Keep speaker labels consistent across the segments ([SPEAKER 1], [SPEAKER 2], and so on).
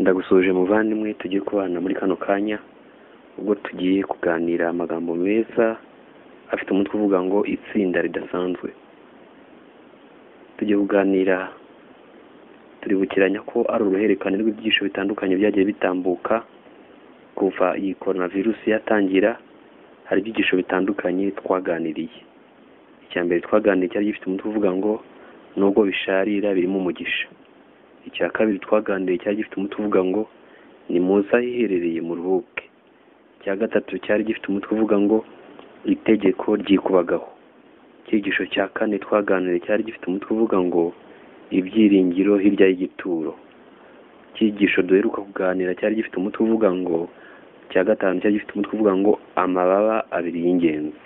[SPEAKER 1] ndagusuhuje muvandimwe tujye kubana muri kano kanya ubwo tugiye kuganira amagambo meza afite umutwe uvuga ngo itsinda ridasanzwe tujye kuganira turibukiranya ko ari uruhererekane rw'ibyiciro bitandukanye byagiye bitambuka kuva iyi korona virusi yatangira hari ibyigisho bitandukanye twaganiriye icya mbere twaganiriye cyari gifite umutwe uvuga ngo nubwo bisharira birimo umugisha icya kabiri twaganiriye cyari gifite umutwe uvuga ngo ni muza ahiherereye mu ruhuke icya gatatu cyari gifite umutwe uvuga ngo itegeko ryikubagaho icyigisho cya kane twaganiriye cyari gifite umutwe uvuga ngo ibyiringiro hirya y'igituro icyigisho duheruka kuganira cyari gifite umutwe uvuga ngo icya gatanu cyari gifite umutwe uvuga ngo amababa abiri y'ingenzi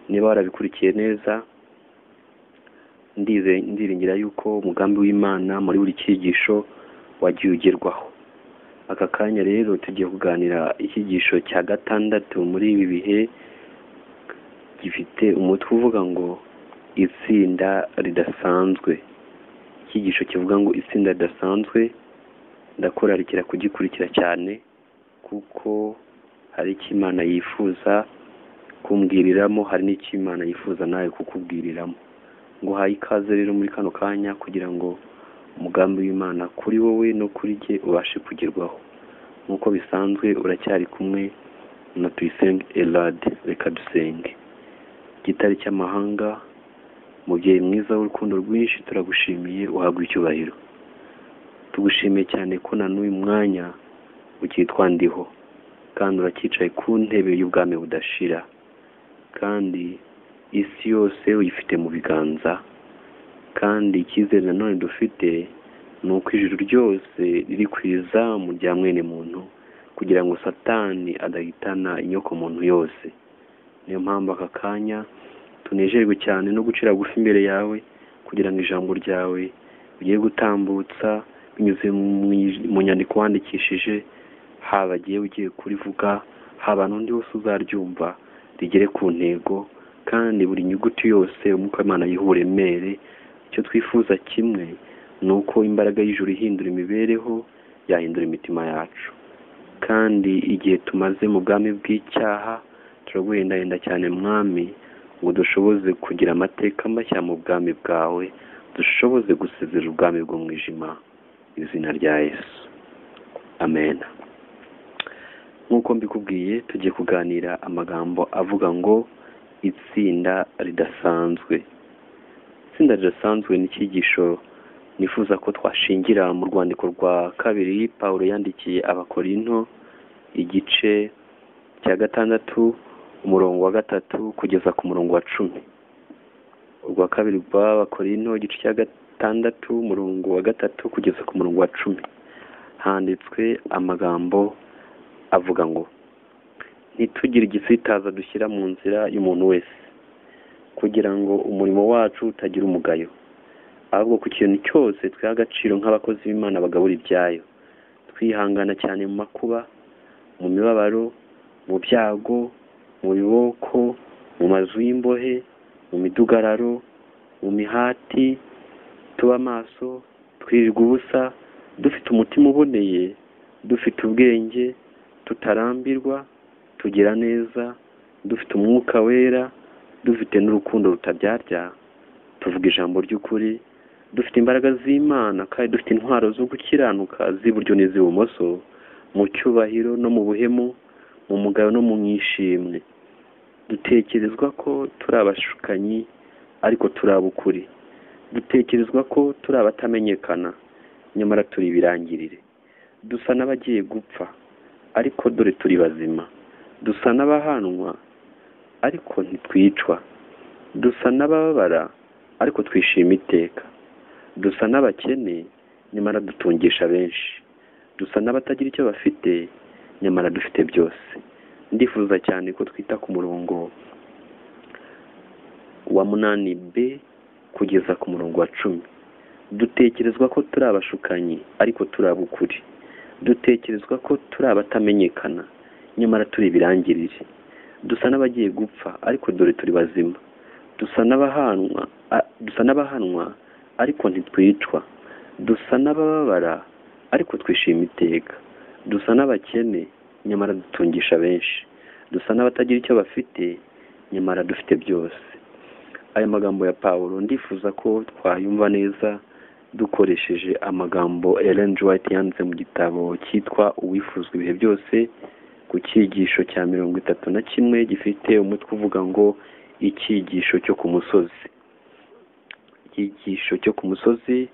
[SPEAKER 1] niba warabikurikiye neza ndize ndiringira yuko umugambi w'imana muri buri cyigisho wagiye ugerwaho aka kanya rero tugiye kuganira icyigisho cya gatandatu muri ibi bihe gifite umutwe uvuga ngo itsinda ridasanzwe icyigisho kivuga ngo itsinda ridasanzwe ndakorarikira kugikurikira cyane kuko hari icyo imana yifuza kumbwiriramo hari n'icyo imana yifuza nawe kukubwiriramo ngo uhaye ikaze rero muri kano kanya kugira ngo umugambi w'imana kuri wowe no kuri jye ubashe kugerwaho nk'uko bisanzwe uracyari kumwe na tuyisenge elade reka dusenge gitari cy'amahanga mubyeyi mwiza w'urukundo rwinshi turagushimiye uhabwa icyubahiro tugushimiye cyane ko na n'uyu mwanya ukitwa ndiho kandi uracyicaye ku ntebe y'ubwami budashira kandi isi yose uyifite mu biganza kandi icyizere nanone dufite ni uko ijuru ryose riri ku izamu rya mwene muntu kugira ngo satani adahitana inyoko muntu yose niyo mpamvu aka kanya tunejerwe cyane no gucira bugufi imbere yawe kugira ngo ijambo ryawe ugiye gutambutsa binyuze mu nyandiko wandikishije haba agiye ugiye kurivuga haba n'undi wese uzaryumva rigere ku ntego kandi buri nyuguti yose umwuka w'imana yiha uburemere icyo twifuza kimwe ni uko imbaraga y'ijuru ihindura imibereho yahindura imitima yacu kandi igihe tumaze mu bwami bw'icyaha turaguhendahenda cyane mwami ngo dushoboze kugira amateka mashya mu bwami bwawe dushoboze gusezera ubwami bw'umwijima izina rya yesu amen nk'uko mbikubwiye tugiye kuganira amagambo avuga ngo itsinda ridasanzwe itsinda ridasanzwe ni icyigisho nifuza ko twashingira mu rwandiko rwa kabiri paul yandikiye abakorinto igice cya gatandatu umurongo wa gatatu kugeza ku murongo wa cumi urwa kabiri rw'abakorinto igice cya gatandatu umurongo wa gatatu kugeza ku murongo wa cumi handitswe amagambo avuga ngo ntitugire igisitaza dushyira mu nzira y'umuntu wese kugira ngo umurimo wacu utagira umugayo ahubwo ku kintu cyose twiha agaciro nk'abakozi b'imana bagabura ibyayo twihangana cyane mu makuba mu mibabaro mu byago mu biboko mu mazu y'imbohe mu midugararo mu mihati tuba amaso twirirwa ubusa dufite umutima uboneye dufite ubwenge tutarambirwa tugira neza dufite umwuka wera dufite n'urukundo rutabyarya tuvuga ijambo ry'ukuri dufite imbaraga z'imana kandi dufite intwaro zo gukiranuka z'iburyo n'iz'ibumoso mu cyubahiro no mu buhemu mu mugayo no mu mwishimwe dutekerezwa ko turi abashukanyi ariko turi abukuri dutekerezwa ko turi abatamenyekana nyamara turi ibirangirire dusa n'abagiye gupfa ariko dore turi bazima dusa n'abahanwa ariko ntitwicwa dusa n'abababara ariko twishima iteka dusa n'abakene nyamara dutungisha benshi dusa n'abatagira icyo bafite nyamara dufite byose ndifuza cyane ko twita ku murongo wa munani b kugeza ku murongo wa cumi dutekerezwa ko turi abashukanyi ariko turi abukuri dutekerezwa ko turi abatamenyekana nyamara turi ibirangirire dusa n'abagiye gupfa ariko dore turi bazima dusa n'abahanwa ariko ntitwicwa dusa n'abababara ariko twishima iteka dusa n'abakene nyamara dutungisha benshi dusa n'abatagira icyo bafite nyamara dufite byose aya magambo ya pawulo ndifuza ko twayumva neza dukoresheje amagambo Ellen G. White yanditse mu gitabo cyitwa uwifuzwa ibihe byose ku cyigisho cya mirongo itatu na kimwe gifite umutwe uvuga ngo icyigisho cyo ku musozi icyigisho cyo ku musozi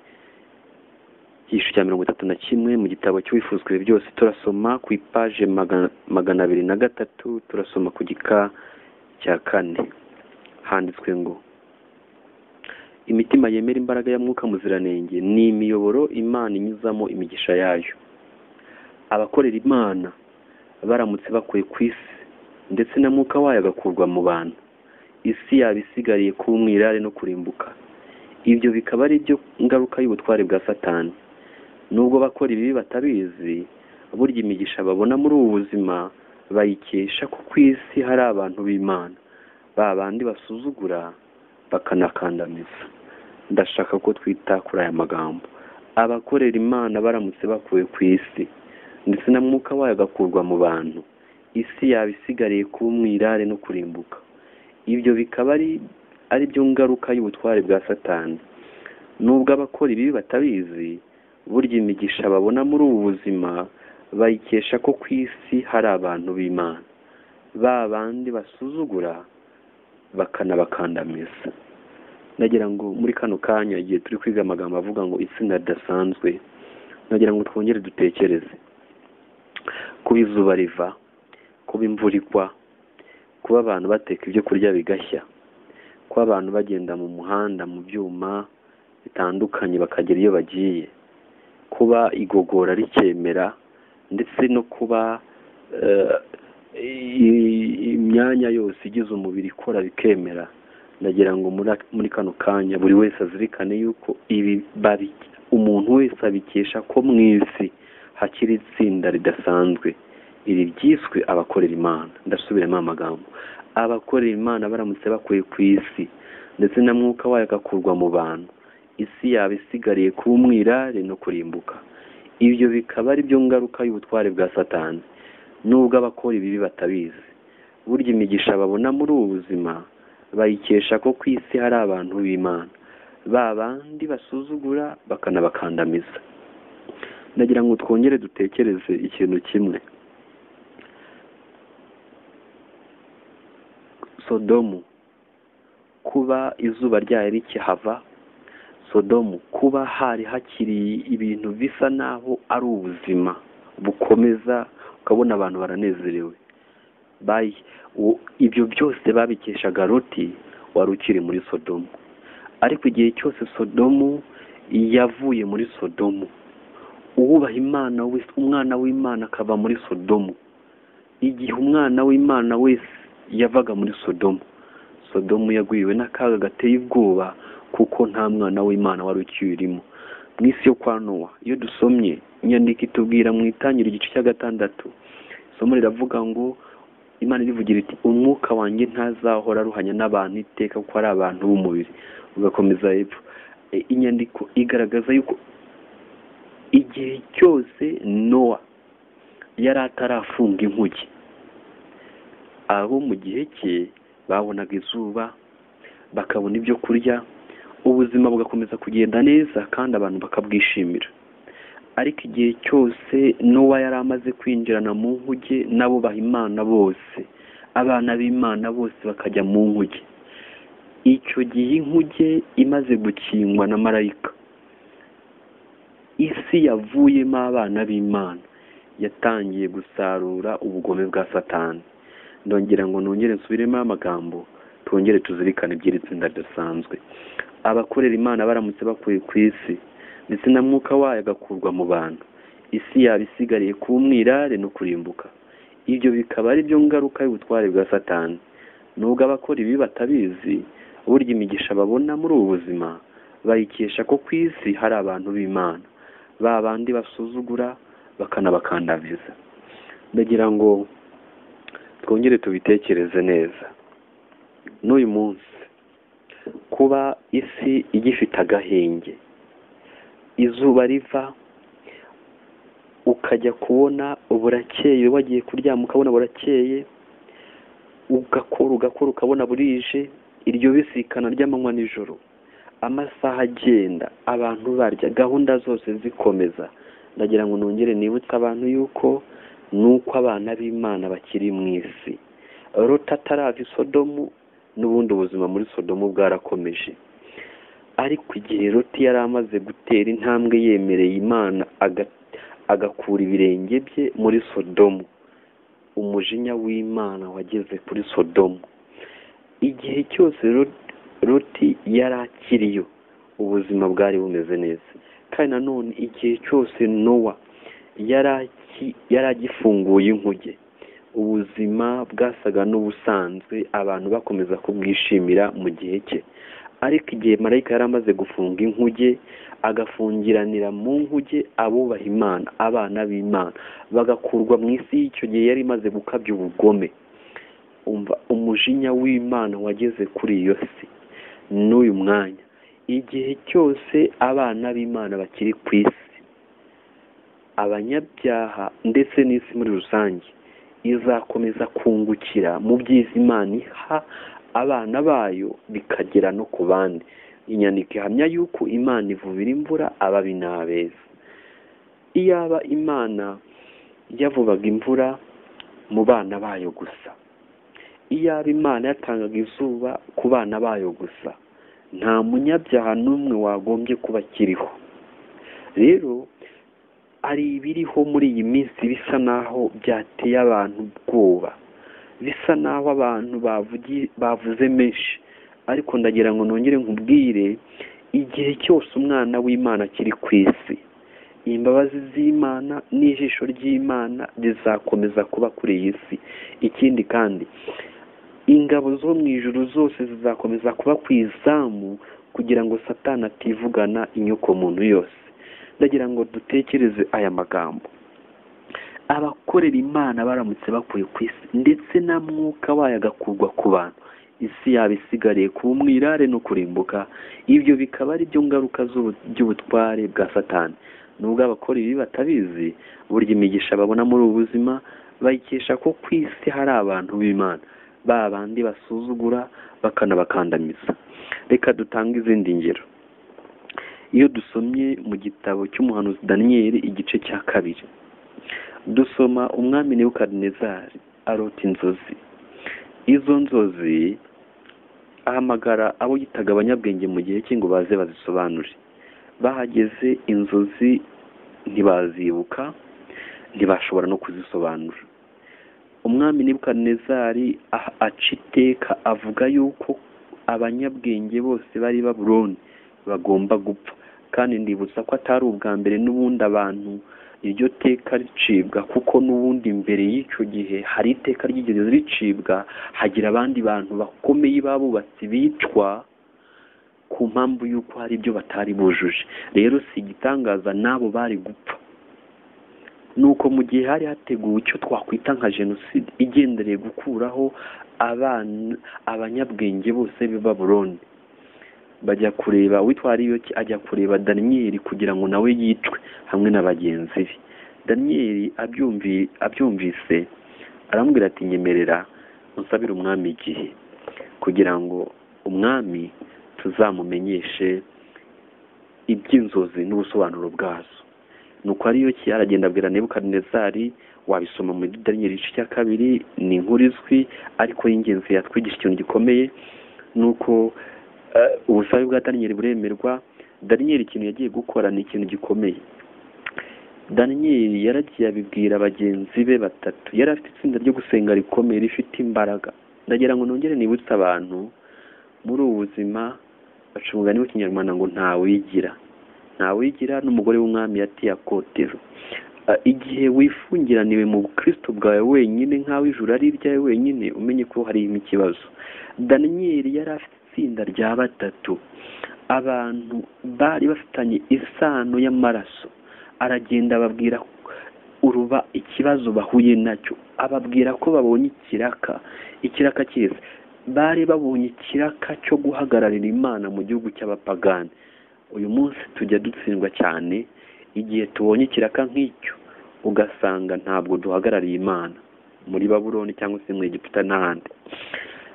[SPEAKER 1] icyigisho cya mirongo itatu na kimwe mu gitabo cy'uwifuzwa ibihe byose turasoma ku ipaje magana- magana abiri na gatatu turasoma ku gika cya kane handitswe ngo imitima yemera imbaraga ya mwuka muziranenge ni imiyoboro imana inyuzamo imigisha yayo abakorera imana baramutse bakuye ku isi ndetse na mwuka wayo agakurwa mu bantu isi yaba isigariye kuba umwirare no kurimbuka ibyo bikaba ari byo ngaruka y'ubutware bwa satani nubwo bakora ibibi batabizi burya imigisha babona muri ubu buzima bayikesha ko ku isi hari abantu b'imana ba bandi basuzugura bakanakandamiza ndashaka ko twita kuri aya magambo abakorera imana baramutse bakuwe ku isi ndetse na mwuka wayo agakurwa mu bantu isi yaba isigariye kuba umwirare no kurimbuka ibyo bikaba ari ari byo ngaruka y'ubutware bwa satani nubwo abakora ibibi batabizi burya imigisha babona muri ubu buzima bayikesha ko ku isi hari abantu b'imana ba bandi basuzugura bakanabakandamiza nagira ngo muri kano kanya igihe turi kwiga amagambo avuga ngo itsinda ridasanzwe nagira ngo twongere dutekereze kuba izuba riva kuba imvura igwa kuba abantu bateka ibyo kurya bigashya kuba abantu bagenda mu muhanda mu byuma bitandukanye bakagera iyo bagiye kuba igogora rikemera ndetse no kuba eh, i- imyanya yose igize umubiri ikora bikemera ndagira ngo muri- muri kano kanya buri wese azirikane yuko ibi babi umuntu wese abikesha ko mu isi hakiri itsinda ridasanzwe iri ryiswe abakorera imana ndasubiramo amagambo abakorera imana baramutse bakuye ku isi ndetse na mwuka wayo agakurwa mu bantu isi yaba isigariye kuba umwirare no kurimbuka ibyo bikaba ari byo ngaruka y'ubutware bwa satani nubwo abakora ibibi batabizi burya imigisha babona muri ubu buzima bayikesha ko ku isi hari abantu b'imana ba bandi basuzugura bakanabakandamiza ndagira ngo twongere dutekereze ikintu kimwe sodomu kuba izuba ryayo rikihava sodomu kuba hari hakiri ibintu bisa naho ari ubuzima bukomeza ukabona abantu baranezerewe Bayi- u- ibyo byose babikeshaga loti wari ukiri muri sodomu ariko igihe cyose sodomu yavuye muri sodomu uwubaha imana wese umwana w'imana akava muri sodomu igihe umwana w'imana wese yavaga muri sodomu sodomu yagwiriwe n'akaga gateye ubwoba kuko nta mwana w'imana wari ukiyurimo mu isi yo kwa nowa iyo dusomye inyandiko itubwira mu itangira igice cya gatandatu isomo riravuga ngo imana irivugira iti umwuka wanjye ntazahora aruhanya n'abantu iteka kuko ari abantu b'umubiri ugakomeza hepfo E, inyandiko igaragaza yuko igihe cyose nowa yari atarafunga inkuge abo mu gihe cye babonaga izuba bakabona ibyo kurya ubuzima bugakomeza kugenda neza kandi abantu bakabwishimira ariko igihe cyose n'uwa yari amaze kwinjirana mu nkuge n'abubaha imana bose abana b'imana bose bakajya mu nkuge icyo gihe inkuge imaze gukingwa na marayika isi yavuyemo abana b'imana yatangiye gusarura ubugome bwa satani ndongera ngo nongere nsubiremo amagambo twongere tuzirikane iby'iri tsinda ridasanzwe abakorera imana baramutse bakuye ku isi ndetse na mwuka wayo agakurwa mu bantu isi yaba isigariye kuba umwirare no kurimbuka ibyo bikaba ari byo ngaruka y'ubutware bwa satani nubwo abakora ibi batabizi burya imigisha babona muri ubu buzima bayikesha ko ku isi hari abantu b'imana ba bandi basuzugura bakanabakandamiza ndagira ngo twongere tubitekereze neza n'uyu munsi kuba isi igifite agahenge izuba riva ukajya kubona burakeye wagiye kuryama ukabona burakeye ugakora ugakora ukabona burije iryo bisikana ry'amanywa nijoro amasaha agenda abantu barya gahunda zose zikomeza ndagira ngo nongere nibutse abantu yuko ni uko abana b'imana bakiri mu isi rota atarava i sodomu n'ubundi ubuzima muri sodomu bwarakomeje ariko igihe roti yari amaze gutera intambwe yemereye imana aga- agakura ibirenge bye muri sodomu umujinya w'imana wageze kuri sodomu igihe cyose Ro- roti yari akiriyo ubuzima bwari bumeze neza kandi nanone igihe cyose nowa yari aki- yari agifunguye inkuge ubuzima bwasaga n'ubusanzwe abantu bakomeza kubwishimira mu gihe cye ariko igihe marayika yari amaze gufunga inkuge agafungiranira mu nkuge abubaha imana abana b'imana bagakurwa mu isi y'icyo gihe yari imaze gukabya ubugome umva umujinya w'imana wageze kuri iyo si n'uyu mwanya igihe cyose abana b'imana bakiri ku isi abanyabyaha ndetse n'isi muri rusange izakomeza kungukira mu byiza imana iha abana bayo bikagera no ku bandi inyandiko ihamya yuko imana ivubira imvura ababi n'abeza iyaba imana yavubaga imvura mu bana bayo gusa iyaba imana yatangaga izuba ku bana bayo gusa nta munyabyaha n'umwe wagombye kuba akiriho rero hari ibiriho muri iyi minsi bisa naho byateye abantu ubwoba bisa naho abantu bavugi- bavuze menshi ariko ndagira ngo nongere nkubwire igihe cyose umwana w'imana akiri ku isi imbabazi z'imana n'ijisho ry'imana rizakomeza kuba kuri iyi si ikindi kandi ingabo zo mu ijuru zose zizakomeza kuba ku izamu kugira ngo satana ativugana inyoko muntu yose ndagira ngo dutekereze aya magambo abakorera imana baramutse bakuye ku isi ndetse na mwuka wayo agakurwa ku bantu isi yaba isigariye kuba umwirare no kurimbuka ibyo bikaba ari byo ngaruka z'ubu- by'ubutware bwa satani nubwo abakora ibi batabizi burya imigisha babona muri ubu buzima bayikesha ko ku isi hari abantu b'imana ba bandi basuzugura bakanabakandamiza reka dutange izindi ngero iyo dusomye mu gitabo cy'umuhanuzi daniyeli igice cya kabiri dusoma umwami nebukadinezari arota inzozi izo nzozi ahamagara abo yitaga abanyabwenge mu gihe cye ngo baze bazisobanure bahageze inzozi ntibazibuka ntibashobora no kuzisobanura umwami nebukadinezari aha- aca iteka avuga yuko abanyabwenge bose bari babuloni bagomba gupfa kandi ndibutsa ko atari ubwa mbere n'ubundi abantu iryo teka ricibwa kuko n'ubundi mbere y'icyo gihe hari iteka ryigeze ricibwa hagira abandi bantu bakomeye babubatsi bicwa ku mpamvu y'uko hari ibyo batari bujuje rero si igitangaza n'abo bari gupfa nuko mu gihe hari hateguwe icyo twakwita nka jenoside igendereye gukuraho abana abanyabwenge bose b'i babuloni bajya kureba uwitwa ariyoki ajya kureba daniyeli kugira ngo nawe yicwe hamwe na bagenzi be daniyeli abyumvi- abyumvise aramubwira ati nyemerera unsabire umwami igihe kugira ngo umwami tuzamumenyeshe iby'inzozi n'ubusobanuro bwazo nuko ariyoki aragenda abwira nebukadinezari wabisoma muri daniyeli igice cya kabiri ni inkuru izwi ariko y'ingenzi yatwigisha ikintu gikomeye nuko eh, ubusabe bwa daniyeli buremerwa daniyeli ikintu yagiye gukora ni ikintu gikomeye daniyeli yaragiye abibwira bagenzi be batatu yari afite itsinda ryo gusenga rikomeye rifite imbaraga ndagira ngo nongere nibutse abantu muri ubu buzima baca umugani w'ikinyarwanda ngo ntawigira ntawigira n'umugore w'umwami yatiyakotero igihe wifungiraniwe mu bukristo bwawe wenyine nk'aho ijuru ari iryawe wenyine umenye ko harimo ikibazo daniyeli yari afite itsinda rya batatu abantu bari bafitanye isano y'amaraso aragenda ababwira uruba ikibazo bahuye nacyo ababwira ko babonye ikiraka ikiraka cyiza bari babonye ikiraka cyo guhagararira imana mu gihugu cy'abapagani uyu munsi tujya dutsindwa cyane igihe tubonye ikiraka nk'icyo ugasanga ntabwo duhagarariye imana muri baburoni cyangwa se mu Egiputa n'ahandi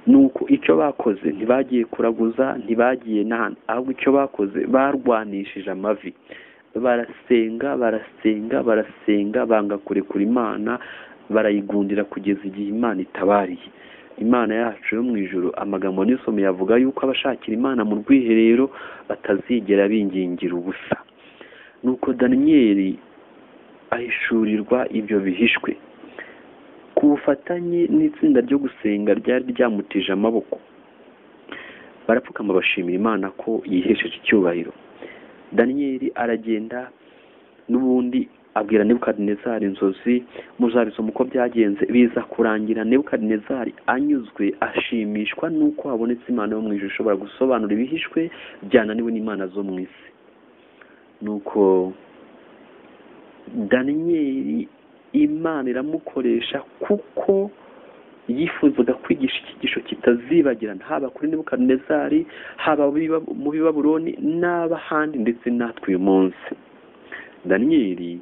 [SPEAKER 1] ni uko icyo bakoze ntibagiye kuraguza ntibagiye n'ahandi ahubwo icyo bakoze barwanishije amavi barasenga barasenga barasenga banga kurekura imana barayigundira kugeza igihe imana itabariye imana yacu yo mu ijoro amagambo nisomeye avuga yuko abashakira imana mu rwiherero batazigera bingingira ubusa nuko daniyeli ahishurirwa ibyo bihishwe ku bufatanye n'itsinda ryo gusenga ryari ryamutije amaboko barapfukama bashimira imana ko yihesheje icyubahiro daniyeli aragenda n'ubundi abwira nebukadinezari inzozi muzabisoma uko byagenze biza kurangira nebukadinezari anyuzwe ashimishwa n'uko habonetse imana yo mu ijuru ishobora gusobanura ibihishwe byananiwe n'imana zo mu isi nuko daniyeli imana iramukoresha kuko yifuzaga kwigisha icyigisho kitazibagirana haba kuri nebukadinezari haba mu bibaburoni n'abahandi ndetse natwe uyu munsi daniyeli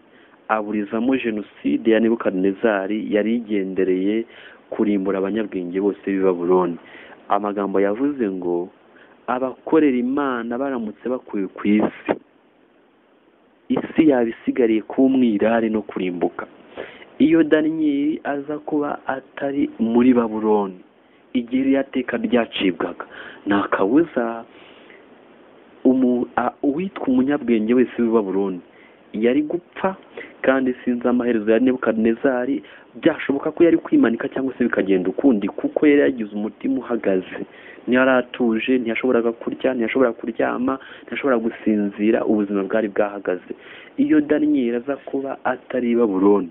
[SPEAKER 1] aburizamo jenoside ya nebukadinezari yari igendereye kurimbura abanyabwenge bose b'i Babuloni amagambo yavuze ngo abakorera imana baramutse bakuye ku isi isi yaba isigariye kuba umwirare no kurimbuka iyo daniyeli aza kuba atari muri baburoni igihe iriya teka ryacibwaga nta kabuza umu- a- uwitwa umunyabwenge wese w'i baburoni yari gupfa kandi sinzi amaherezo ya nebukadinezari byashoboka ko yari kwimanika cyangwa se bikagenda ukundi kuko yari yagize umutima uhagaze ntiyari atuje ntiyashoboraga kurya ntiyashoboraga kuryama ntiyashoboraga gusinzira ubuzima bwari bwahagaze iyo daniyeli aza kuba atari i baburoni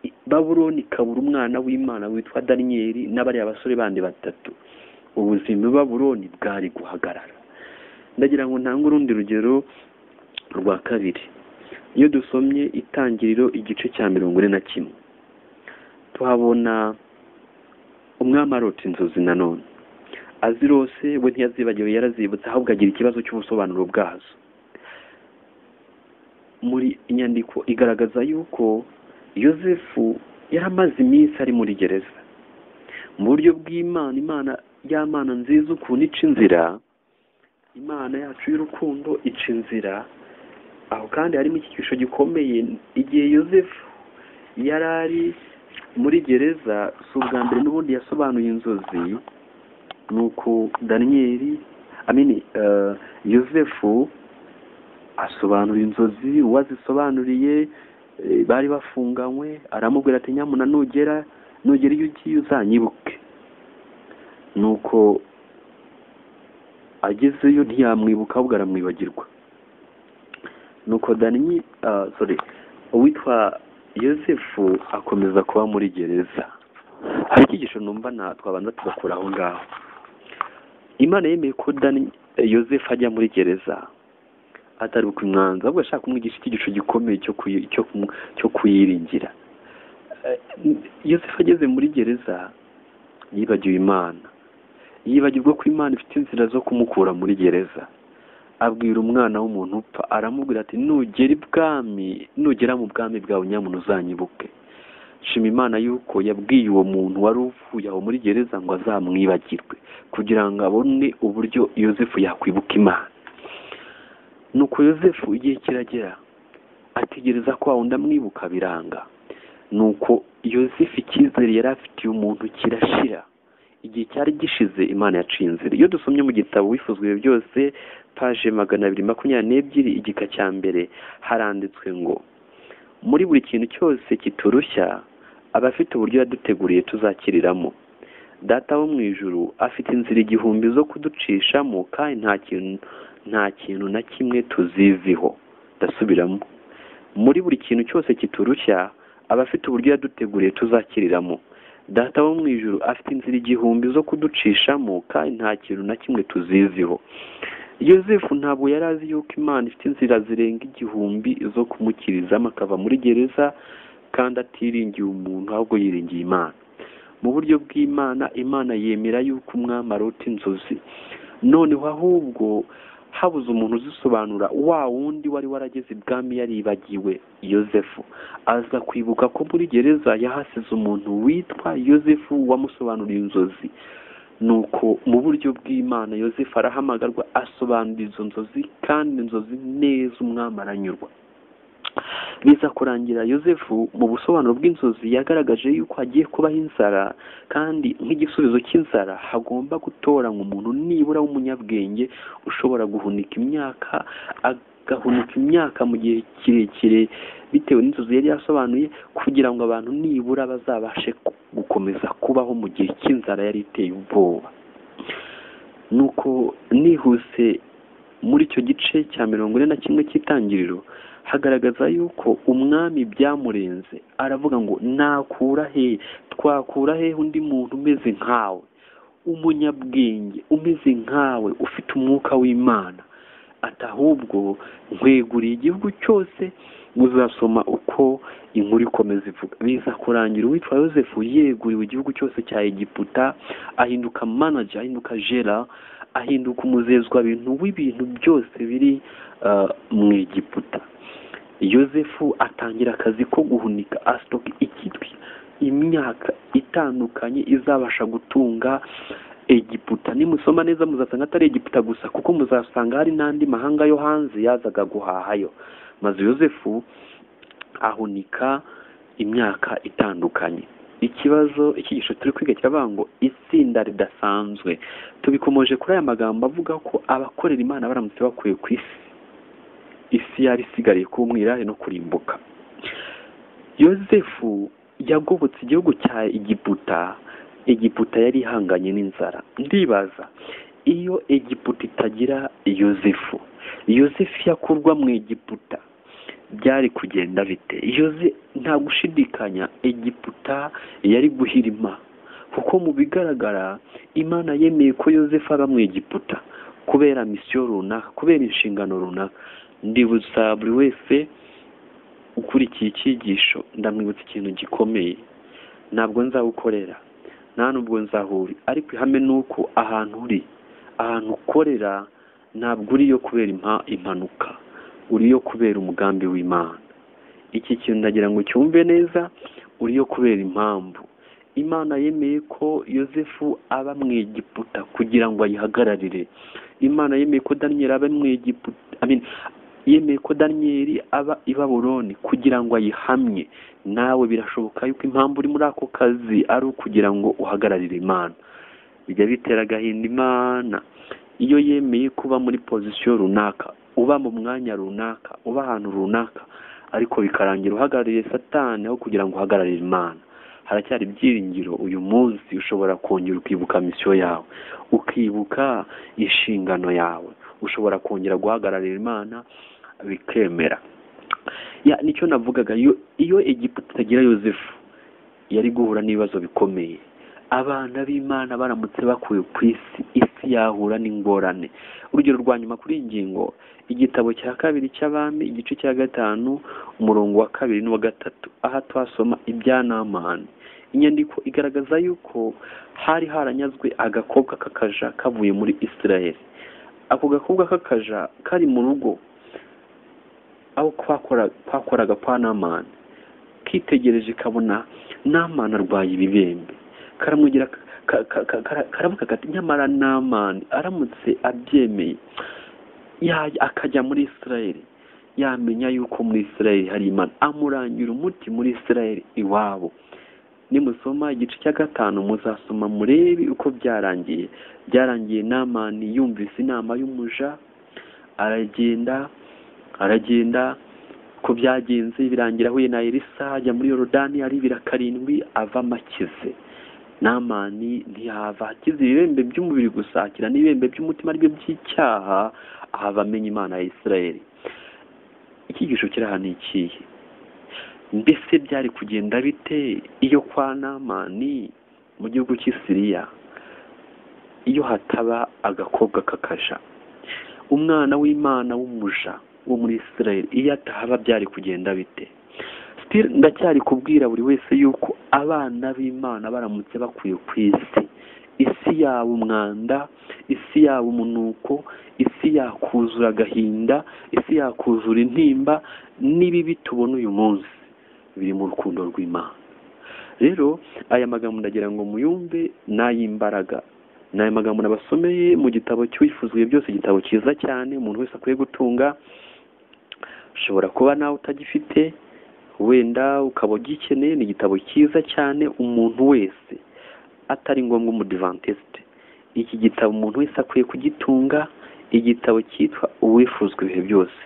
[SPEAKER 1] I- baburoni ikabura umwana w'imana witwa daniyeli n'abariya basore bandi batatu ubuzima i baburoni bwari guhagarara ndagira ngo ntange urundi rugero rwa kabiri iyo dusomye itangiriro igice cya mirongo ine na kimwe tuhabona umwami arota inzozi nanone azirose we ntiyazibagiwe yarazibutse ahubwo agira ikibazo cy'ubusobanuro bwazo muri inyandiko igaragaza yuko yosefu yari amaze iminsi ari muri gereza mu buryo bw'imana imana y'amana nziza ukuntu ica inzira imana yacu y'urukundo ica inzira aho kandi harimo icyigisho gikomeye igihe yosefu yari ari muri gereza si ubwa mbere n'ubundi yasobanuye inzozi ni uko daniyeli amini yosefu asobanura inzozi uwazisobanuriye eh, bari bafunganywe aramubwira ati nyamuna nugera nugera iyo ugiye uzanyibuke ni uko agezeyo ntiyamwibuka ahubwo aramwibagirwa nuko danny ah, sorry uwitwa yosefu akomeza kuba muri gereza hari icyigisho numva na twabanza tugakura aho ngaho imana yemeye ko dani yosefu ajya muri gereza atari ukumwanza ahubwo ashaka kumwigisha icyigisho gikomeye cyo kuyi- cyo kumu- cyo kuyiringira Eh, yosefu ageze muri gereza yibagiwe imana yibagirwa ko imana ifite inzira zo kumukura muri gereza abwira umwana w'umuntu upfa aramubwira ati nugera ibwami nugera mu bwami bwawe nyamuntu uzanyibuke shima imana yuko yabwiye uwo muntu wari uvuye aho muri gereza ngo azamwibagirwe kugira ngo abone uburyo yosefu yakwibuka imana nuko yosefu igihe kiragera ategereza ko wawundi amwibuka biranga nuko yosefu icyizere yari afitiye umuntu kirashira igihe cyari gishize imana yaciye inzira iyo dusomye mu gitabo wifuzwe byose paje magana abiri makumyabiri n'ebyiri igika cya mbere haranditswe ngo muri buri kintu cyose kiturushya aba afite uburyo yaduteguriye tuzakiriramo data wo mu ijuru afite inzira igihumbi zo kuducishamo kandi nta kintu nta kintu na kimwe tuziziho ndasubiramo muri buri kintu cyose kiturushya aba afite uburyo yaduteguriye tuzakiriramo data wo mu ijuru afite inzira igihumbi zo kuducishamo kandi nta kintu na kimwe tuziziho yosefu ntabwo yari azi yuko imana ifite inzira zirenga igihumbi zo kumukirizamo akava muri gereza kandi atiringiye umuntu ahubwo yiringiye imana mu buryo bw'imana imana yemera yuko umwami arota inzozi noneho ahubwo habuze umuntu uzisobanura wa wundi wari warageze ibwami yaribagiwe yosefu aza kwibuka ko muri gereza yahasize umuntu witwa yosefu wamusobanuriye inzozi nuko mu buryo bw'imana yosefu arahamagarwa asobanura izo nzozi kandi inzozi neza umwami aranyurwa biza kurangira yosefu mu busobanuro bw'inzozi yagaragaje yuko hagiye kubaho inzara kandi nk'igisubizo cy'inzara hagomba gutoranywa umuntu nibura w'umunyabwenge ushobora guhunika imyaka agahunika imyaka mu gihe kirekire bitewe n'inzozi yari yasobanuye kugira ngo abantu nibura bazabashe gukomeza kubaho mu gihe cy'inzara yari iteye ubwoba nuko nihuse muri icyo gice cya mirongo ine na kimwe cy'itangiriro hagaragaza yuko umwami byamurenze aravuga ngo nakura he twakura he undi muntu umeze nkawe umunyabwenge umeze nkawe ufite umwuka w'imana ati ahubwo nkweguriye igihugu cyose muzasoma uko inkuru ikomeza ivuga biza kurangira uwitwa yosefu yeguriwe igihugu cyose cya egiputa ahinduka manager ahinduka jera ahinduka umuzezwa bintu w'ibintu byose biri ah, mu egiputa yosefu atangira akazi ko guhunika asitoka ikitwi imyaka itandukanye izabasha gutunga egiputa nimusoma neza muzasanga atari egiputa gusa kuko muzasanga hari n'andi mahanga yo hanze yazaga guhahayo maze yosefu ahunika imyaka itandukanye ikibazo ikigisho turi kwiga kiravuga ngo itsinda ridasanzwe tubikomoje kuri aya magambo avuga ko abakorera imana baramutse bakuye ku isi isi yari isigariye kuba umwirare no kurimbuka yosefu yagobotse igihugu cya egiputa egiputa yari ihanganye n'inzara ndibaza iyo egiputa itagira yosefu yosefu yakurwa mu egiputa byari kugenda bite yoze nta gushidikanya egiputa yari guhirima kuko mu bigaragara imana yemeye ko yosefu aba mu egiputa kubera misiyo runaka kubera inshingano runaka ndibutsa buri wese ukurikiye icyigisho ndamwibutsa ikintu gikomeye ntabwo nzawukorera nta nubwo nzahuri ariko ihame ni uko ahantu uri ahantu ukorera ntabwo uriyo kubera impa- impanuka uriyo kubera umugambi w'imana iki kintu ndagira ngo cyumve neza uriyo kubera impamvu imana yemeye ko yosefu aba mu egiputa kugira ngo ayihagararire imana yemeye ko daniyeli aba mu egiputa I mean, yemeye ko daniyeli aba i baburoni kugira ngo ayihamye nawe birashoboka yuko impamvu uri muri ako kazi ari ukugira ngo uhagararire imana bijya bitera agahinda imana iyo yemeye kuba muri pozisiyo runaka uba mu mwanya runaka uba ahantu runaka ariko bikarangira uhagarariye satani aho kugira ngo uhagararire imana haracyari ibyiringiro uyu munsi ushobora kongera ukibuka misiyo yawe ukibuka inshingano yawe ushobora kongera guhagararira imana bikemera Ya, nicyo navugaga iyo iyo egiputa itagira yosefu yari guhura n'ibibazo bikomeye abana b'imana baramutse bakuwe ku isi isi yahura n'ingorane urugero rwa nyuma kuri iyi ngingo igitabo cya kabiri cy'abami igice cya gatanu umurongo wa kabiri n'uwa gatatu aha twasoma ibya namani inyandiko igaragaza yuko hari haranyazwe agakobwa k'akaja kavuye muri isirayeli ako gakobwa k'akaja kari mu rugo aho kwakora- kwakoraga kwa namani kitegereje kabona namani arwaye ibibembe karamwegera ka- ka- ka- kara- karavuga kati nyamara namani aramutse abyemeye ya- akajya muri isirayeli yamenya yuko muri isirayeli hari imana amurangira umuti muri isirayeli iwabo nimusoma igice cya gatanu muzasoma murebe uko byarangiye byarangiye namani yumvise inama y'umuja aragenda aragenda ko byagenze birangira ahuye na elisa ajya muri yorodani aribira karindwi avamo akize namani ntiyahava akize ibibembe by'umubiri gusa akira n'ibibembe by'umutima aribyo by'icyaha ahava amenya imana ya isirayeli icyigisho kiri aha ni ikihe mbese byari kugenda bite iyo kwa namani mu gihugu cy'i siriya iyo hataba agakobwa k'akaja umwana w'imana w'umuja wo muri isirayeli iyo atahaba byari kugenda bite Still ndacyari kubwira buri wese yuko abana b'imana baramutse bakuye ku isi isi yaba umwanda isi yaba umunuko isi yakuzura agahinda isi yakuzura intimba n'ibibi tubona uyu munsi biri mu rukundo rw'imana rero aya magambo ndagira ngo muyumve n'ay'imbaraga ni aya magambo nabasomeye mu gitabo cy'uwifuzwe byose igitabo cyiza cyane umuntu wese akwiye gutunga ushobora kuba nawe utagifite wenda ukaba ugikeneye ni igitabo cyiza cyane umuntu wese atari ngombwa umudivantesite iki gitabo umuntu wese akwiye kugitunga igitabo cyitwa uwifuzwa ibihe byose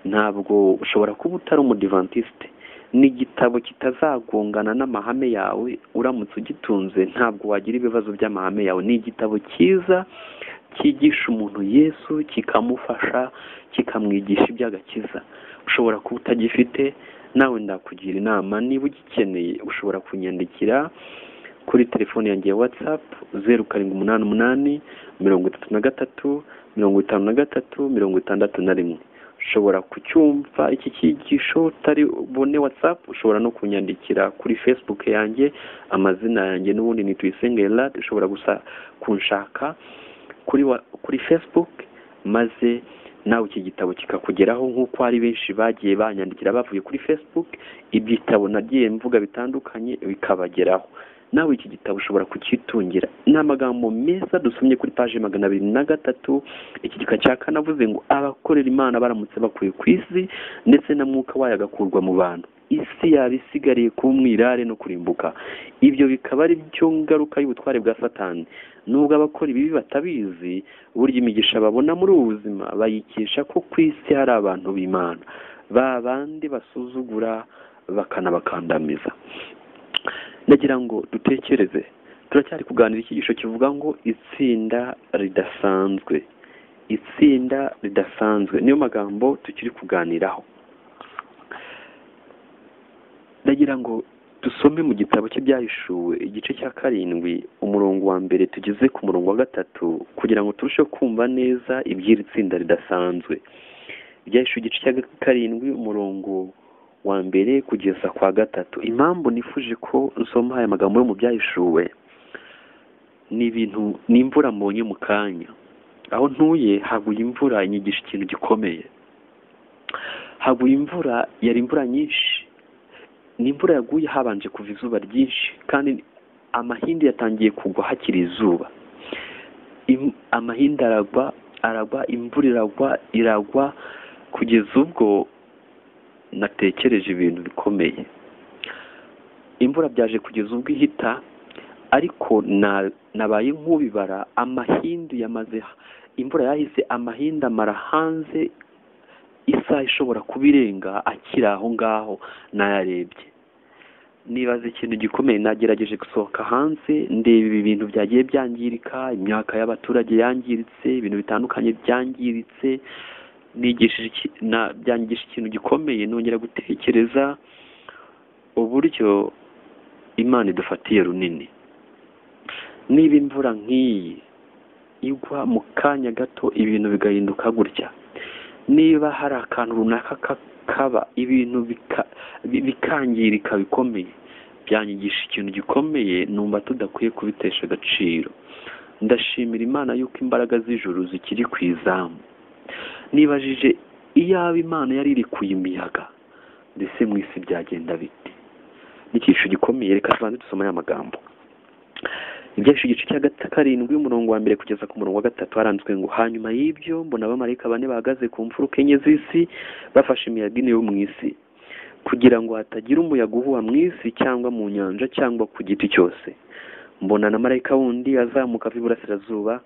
[SPEAKER 1] ntabwo ushobora kuba utari umudivantesite ni igitabo kitazagongana n'amahame yawe uramutse ugitunze ntabwo wagira ibibazo by'amahame yawe ni igitabo cyiza cyigisha umuntu yesu kikamufasha kikamwigisha iby'agakiza ushobora kuba utagifite nawe ndakugira inama niba ugikeneye ushobora kunyandikira kuri telefone yanjye ya watsapu zeru karindwi umunani umunani mirongo itatu na gatatu mirongo itanu na gatatu mirongo itandatu na rimwe ushobora kucyumva iki cyigisho utari bune watsapu ushobora no kunyandikira kuri facebook yanjye amazina yanjye n'ubundi ni tuyisenge elad ushobora gusa kunshaka kuri wa, kuri facebook maze nawe iki gitabo kikakugeraho nk'uko hari benshi bagiye banyandikira bavuye kuri facebook ibitabo nagiye mvuga bitandukanye bikabageraho nawe iki gitabo ushobora kucyitungira ni amagambo meza dusomye kuri paji magana abiri na gatatu iki gika cya kane avuze ngo abakorera imana baramutse bakuye ku isi ndetse na mwuka wayo agakurwa mu bantu isi yaba isigariye kuba umwirare no kurimbuka ibyo bikaba ari byo ngaruka y'ubutware bwa satani nubwo abakora ibibi batabizi burya imigisha babona muri ubu buzima bayikesha ko ku isi hari abantu b'imana ba bandi basuzugura bakanabakandamiza ndagira ngo dutekereze turacyari kuganira icyigisho kivuga ngo itsinda ridasanzwe itsinda ridasanzwe niyo magambo tukiri kuganiraho ndagira ngo dusome mu gitabo cy'ibyahishuwe igice cya karindwi umurongo wa mbere tugeze ku murongo wa gatatu kugira ngo turusheho kumva neza iby'iri tsinda ridasanzwe ibyahishuwe igice cya karindwi umurongo wa mbere kugeza kwa gatatu impamvu nifuje ko nsoma aya magambo yo mu byahishuwe ni ibintu ni imvura mbonye mu kanya aho ntuye haguye imvura inyigisha ikintu gikomeye haguye imvura yari imvura nyinshi ni imvura yaguye habanje kuva izuba ryinshi kandi amahindi yatangiye kugwa hakiri izuba amahindi aragwa aragwa imvura iragwa iragwa kugeza ubwo natekereje ibintu bikomeye imvura byaje kugeza ubwo ihita ariko nabaye nk'ubibara amahindu yamaze imvura yahise amahindu amara hanze isaha ishobora kuba irenga akiri aho ngaho nayarebye nibaza ikintu gikomeye nagerageje gusohoka hanze ndeba ibi bintu byagiye byangirika imyaka y'abaturage yangiritse ibintu bitandukanye byangiritse byangisha ikintu gikomeye nongera gutekereza uburyo imana idufatiye runini niba imvura nk'iyi igwa mu kanya gato ibintu bigahinduka gutya niba hari akantu runaka kakaba ibintu bikangirika bikomeye byanyigisha ikintu gikomeye numva tudakwiye kubitesha agaciro ndashimira imana y'uko imbaraga z'ijuru zikiri ku izamu nibajije iyaba imana yari iri imiyaga ndetse mu isi byagenda bite ni icyiciro gikomeye reka tubanze dusoma aya magambo ibyinshi igice cya karindwi umurongo wa mbere kugeza ku murongo wa gatatu haranzwe ngo hanyuma y'ibyo mbona abamarayika bane bahagaze ku mfuruka enye z'isi bafashe imiyaga ine yo mu isi kugira ngo hatagira umuyaga uhuha mu isi cyangwa mu nyanja cyangwa ku giti cyose mbona na marayika wundi azamuka ava iburasirazuba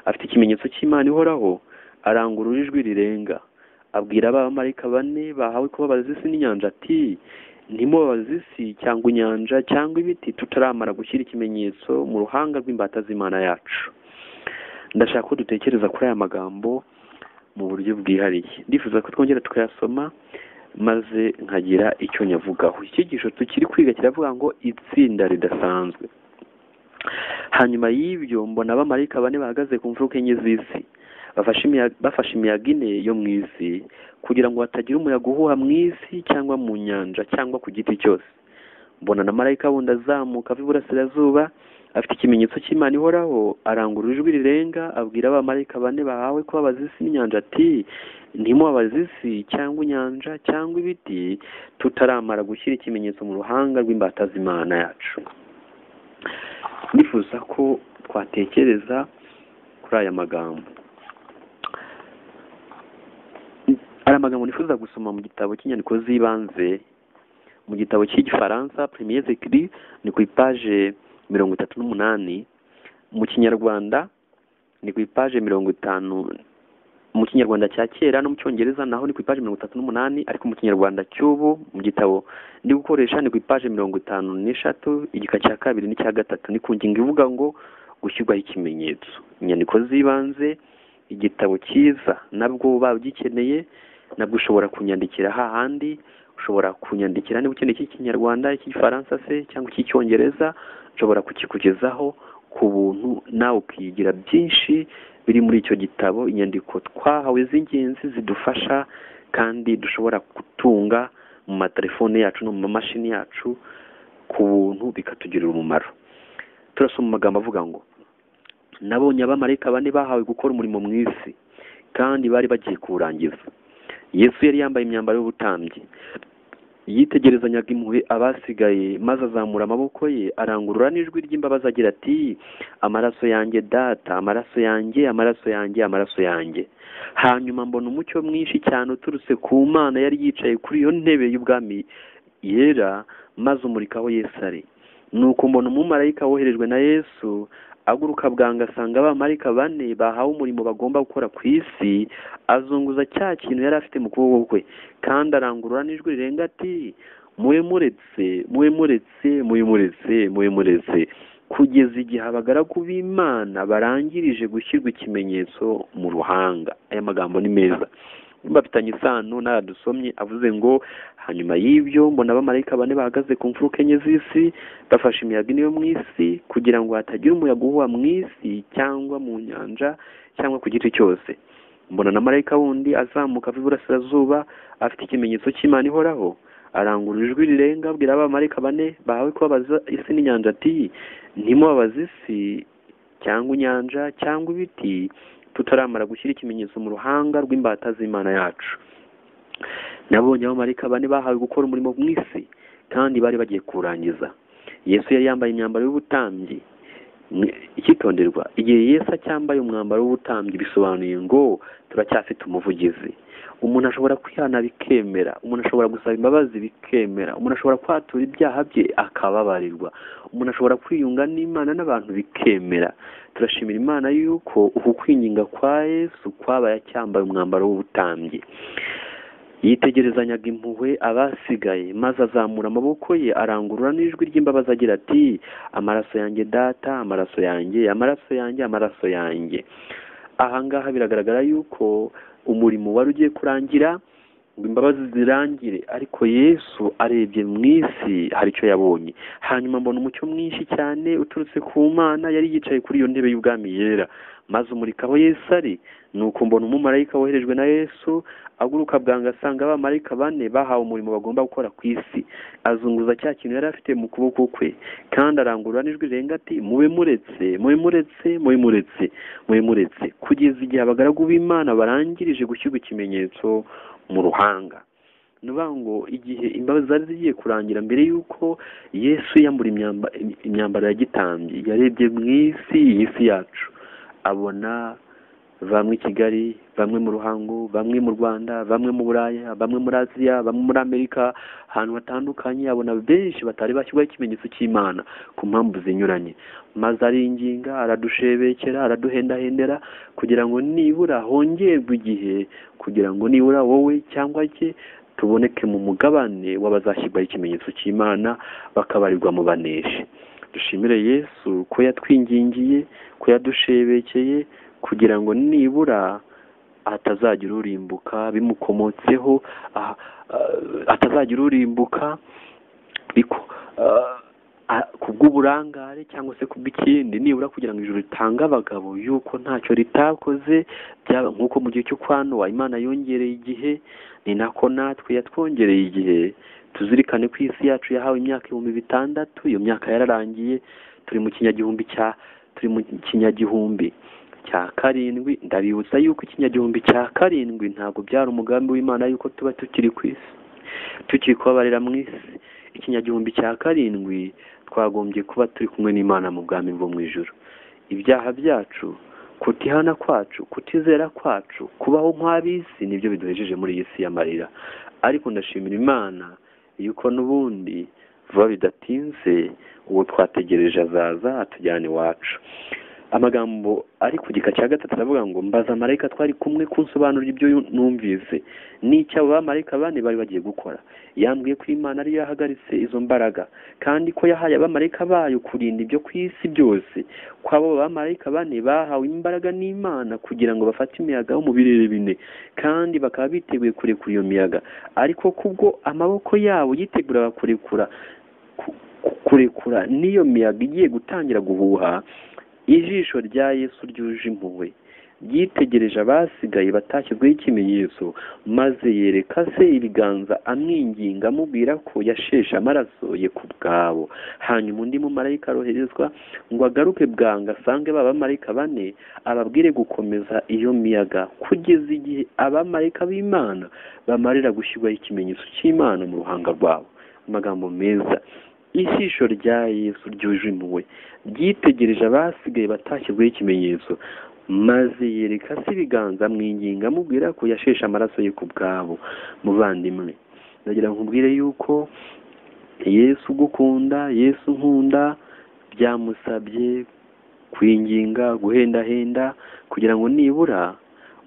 [SPEAKER 1] afite ikimenyetso cy'imana ihoraho arangurura ijwi rirenga abwira abamarayika bane bahawe kubabaza isi n'inyanja ati ntimubabaze isi cyangwa inyanja cyangwa ibiti tutaramara gushyira ikimenyetso mu ruhanga rw'imbata z'imana yacu ndashaka ko dutekereza kuri aya magambo mu buryo bwihariye ndifuza ko twongera tukayasoma maze nkagira icyo nyavugaho icyigisho tukiri kwiga kiravuga ngo itsinda ridasanzwe hanyuma y'ibyo mbona abamarayika bane bahagaze ku mfuruka enye z'isi bafashe imiyaga ine yo mu isi kugira ngo hatagira umuyaga uhuha mu isi cyangwa mu nyanja cyangwa ku giti cyose mbona na marayika wundi azamuka ava iburasirazuba afite ikimenyetso cy'imana ihoraho arangura ijwi rirenga abwira abamarayika bane bahawe kubabaza isi n'inyanja ati ntimubabaze isi cyangwa inyanja cyangwa ibiti tutaramara gushyira ikimenyetso mu ruhanga rw'imbata z'imana yacu nifuza ko twatekereza kuri aya magambo aya magambo nifuza gusoma mu gitabo cy'inyandiko z'ibanze mu gitabo cy'igifaransa premier zekiri ni ku ipaje mirongo itatu n'umunani mu kinyarwanda ni ku ipaje mirongo itanu mu kinyarwanda cya kera no mu cyongereza naho ni ku ipaje mirongo itatu n'umunani ariko mu kinyarwanda cy'ubu mu gitabo ndi gukoresha ni ku ipaje mirongo itanu n'eshatu igika cya kabiri n'icya gatatu ni ku ngingo ivuga ngo gushyirwaho ikimenyetso inyandiko z'ibanze igitabo cyiza nabwo waba ugikeneye nabwo ushobora kunyandikira hahandi ushobora kunyandikira niba ukeneye icy'ikinyarwanda icy'igifaransa se cyangwa icy'icyongereza nshobora kukikugezaho ku buntu nawe ukigira byinshi biri muri icyo gitabo inyandiko twahawe z'ingenzi zidufasha kandi dushobora gutunga mu matelefone yacu no mu mamashini yacu ku buntu bikatugirira umumaro turasoma amagambo avuga ngo nabonye abamarayika bane bahawe gukora umurimo mu isi kandi bari bagiye kuwurangiza yesu yari yambaye imyambaro y'ubutambyi yitegerezanyaga impuhwe abasigaye maze azamura amaboko ye arangurura n'ijwi ry'imbabazi agira ati amaraso yanjye data amaraso yanjye amaraso yanjye amaraso yanjye hanyuma mbona umucyo mwinshi cyane uturutse ku mana yari yicaye kuri iyo ntebe y'ubwami yera maze umurika aho yesu ari nuko mbona umumarayika woherejwe na yesu aguruka bwanga asanga abamarayika bane bahawe umurimo bagomba gukora ku isi azunguza cya kintu yari afite mu kuboko kwe kandi arangurura n'ijwi rirenga ati muwe muretse muwe muretse muwe muretse muwe muretse kugeza igihe abagaragu b'imana barangirije gushyirwa ikimenyetso mu ruhanga aya magambo ni meza bafitanye isano n'aradusomye avuze ngo hanyuma y'ibyo mbona abamarayika bane bahagaze ku mfuruka enye z'isi bafashe imiyaga ine yo mu isi kugira ngo hatagira umuyaga uhuha mu isi cyangwa mu nyanja cyangwa ku giti cyose mbona na marayika wundi azamuka ava iburasirazuba afite ikimenyetso cy'imana ihoraho arangura ijwi rirenga abwira abamarayika bane bahawe kubabaza isi n'inyanja ati ntimubabaze isi cyangwa inyanja cyangwa ibiti tutaramara gushyira ikimenyetso mu ruhanga rw'imbata z'imana yacu nabonye abamarayika bane bahawe gukora umurimo mu isi kandi bari bagiye kuwurangiza yesu yari yambaye imyambaro y'ubutambyi icyitonderwa igihe yesu acyambaye umwambaro w'ubutambyi bisobanuye ngo turacyafite umuvugizi umuntu ashobora kwihana bikemera umuntu ashobora gusaba imbabazi bikemera umuntu ashobora kwatura ibyaha bye akababarirwa umuntu ashobora kwiyunga n'imana n'abantu bikemera turashimira imana yuko uku kwinginga kwa yesu kwabaye acyambaye umwambaro w'ubutambyi yitegerezanyaga impuhwe abasigaye maze azamura amaboko ye arangurura n'ijwi ry'imbabazi agira ati amaraso yanjye data amaraso yanjye amaraso yanjye amaraso yanjye ahangaha biragaragara yuko umurimo wari ugiye kurangira ngo imbabazi zirangire ariko yesu arebye mu isi hari icyo yabonye hanyuma mbona umucyo mwinshi cyane uturutse ku mana yari yicaye kuri iyo ntebe y'ubwami yera maze umurika aho yesu ari ni uko mbona umumarayika woherejwe na yesu aguruka bwanga asanga abamarayika bane bahawe umurimo bagomba gukora ku isi azunguza cya kintu yari afite mu kuboko kwe kandi arangurura n'ijwi rirenga ati mube muretse mube muretse mube muretse mube muretse kugeza igihe abagaragu b'imana barangirije gushyirwa ikimenyetso mu ruhanga ni ukuvuga ngo igihe imbabazi zari zigiye kurangira mbere y'uko yesu yambura imyambaro ya gitambye yarebye mu isi iyi si yacu abona bamwe i kigali bamwe mu ruhango bamwe mu rwanda bamwe mu buraya bamwe muri aziya bamwe muri amerika ahantu hatandukanye abona benshi batari bashyirwaho ikimenyetso cy'imana ku mpamvu zinyuranye maze aringinga aradushebekera araduhendahendera kugira ngo nibura hongerwe igihe kugira ngo nibura wowe cyangwa cye tuboneke mu mugabane w'abazashyirwaho ikimenyetso cy'imana bakabarirwa mu baneshi dushimire yesu ko yatwingingiye ko yadushebekeye kugira ngo nibura hatazagira urimbuka bimukomotseho hatazagira urimbuka ku bw'uburangare cyangwa se ku bw'ikindi nibura kugira ngo ijuru ritange abagabo yuko ntacyo ritakoze nk'uko mu gihe cyo kwa Nowa imana yongereye igihe ni nako natwe yatwongereye igihe tuzirikane ko isi yacu yahawe imyaka ibihumbi bitandatu iyo myaka yararangiye turi mu kinyagihumbi cya turi mu kinyagihumbi cya karindwi ndabibutsa yuko ikinyagihumbi cya karindwi ntabwo byari umugambi w'imana yuko tuba tukiri ku isi tukiri kubabarira mu isi ikinyagihumbi cya karindwi twagombye kuba turi kumwe n'imana mu bwami bwo mu ijoro ibyaha byacu kutihana kwacu kutizera kwacu kubaho nk'ab'isi nibyo biduhejeje muri iyi si y'amarira ariko ndashimira imana yuko n'ubundi vuba bidatinze uwo twategereje azaza atujyana iwacu amagambo ari ku gika cya gatatu aravuga ngo mbaza marayika twari kumwe kunsobanurira ibyo numvise n'icyo abo bamarayika bane bari bagiye gukora yambwiye ko imana ariyo yahagaritse izo mbaraga kandi ko yahaye abamarayika bayo kurinda ibyo ku isi byose ko abo bamarayika bane bahawe imbaraga n'imana kugira ngo bafate imiyaga yo mu birere bine kandi bakaba biteguye kurekura iyo miyaga ariko kubwo amaboko yabo yiteguraga kurekura ku- ku- kurekura n'iyo miyaga igiye gutangira guhuha ijisho rya yesu ryuje impuhwe ryitegereje abasigaye batashyizweho ikimenyetso maze yereka se ibiganza amwinginga amubwira ko yasheshe amaraso ye ku bwabo hanyuma undi mumarayika aroherezwa ngo agaruke bwangu asange ba bamarayika bane ababwire gukomeza iyo miyaga kugeza igihe abamarayika b'imana bamarira gushyirwaho ikimenyetso cy'imana mu ruhanga rwabo amagambo meza ijisho rya yesu ryuje impuhwe ryitegereje abasigaye batashyizweho ikimenyetso maze yereka se ibiganza amwinginga amubwira ko yasheshe amaraso ye ku bwabo muvandimwe ndagira ngo nkubwire yuko yesu ugukunda yesu nkunda byamusabye kwinginga guhendahenda kugira ngo nibura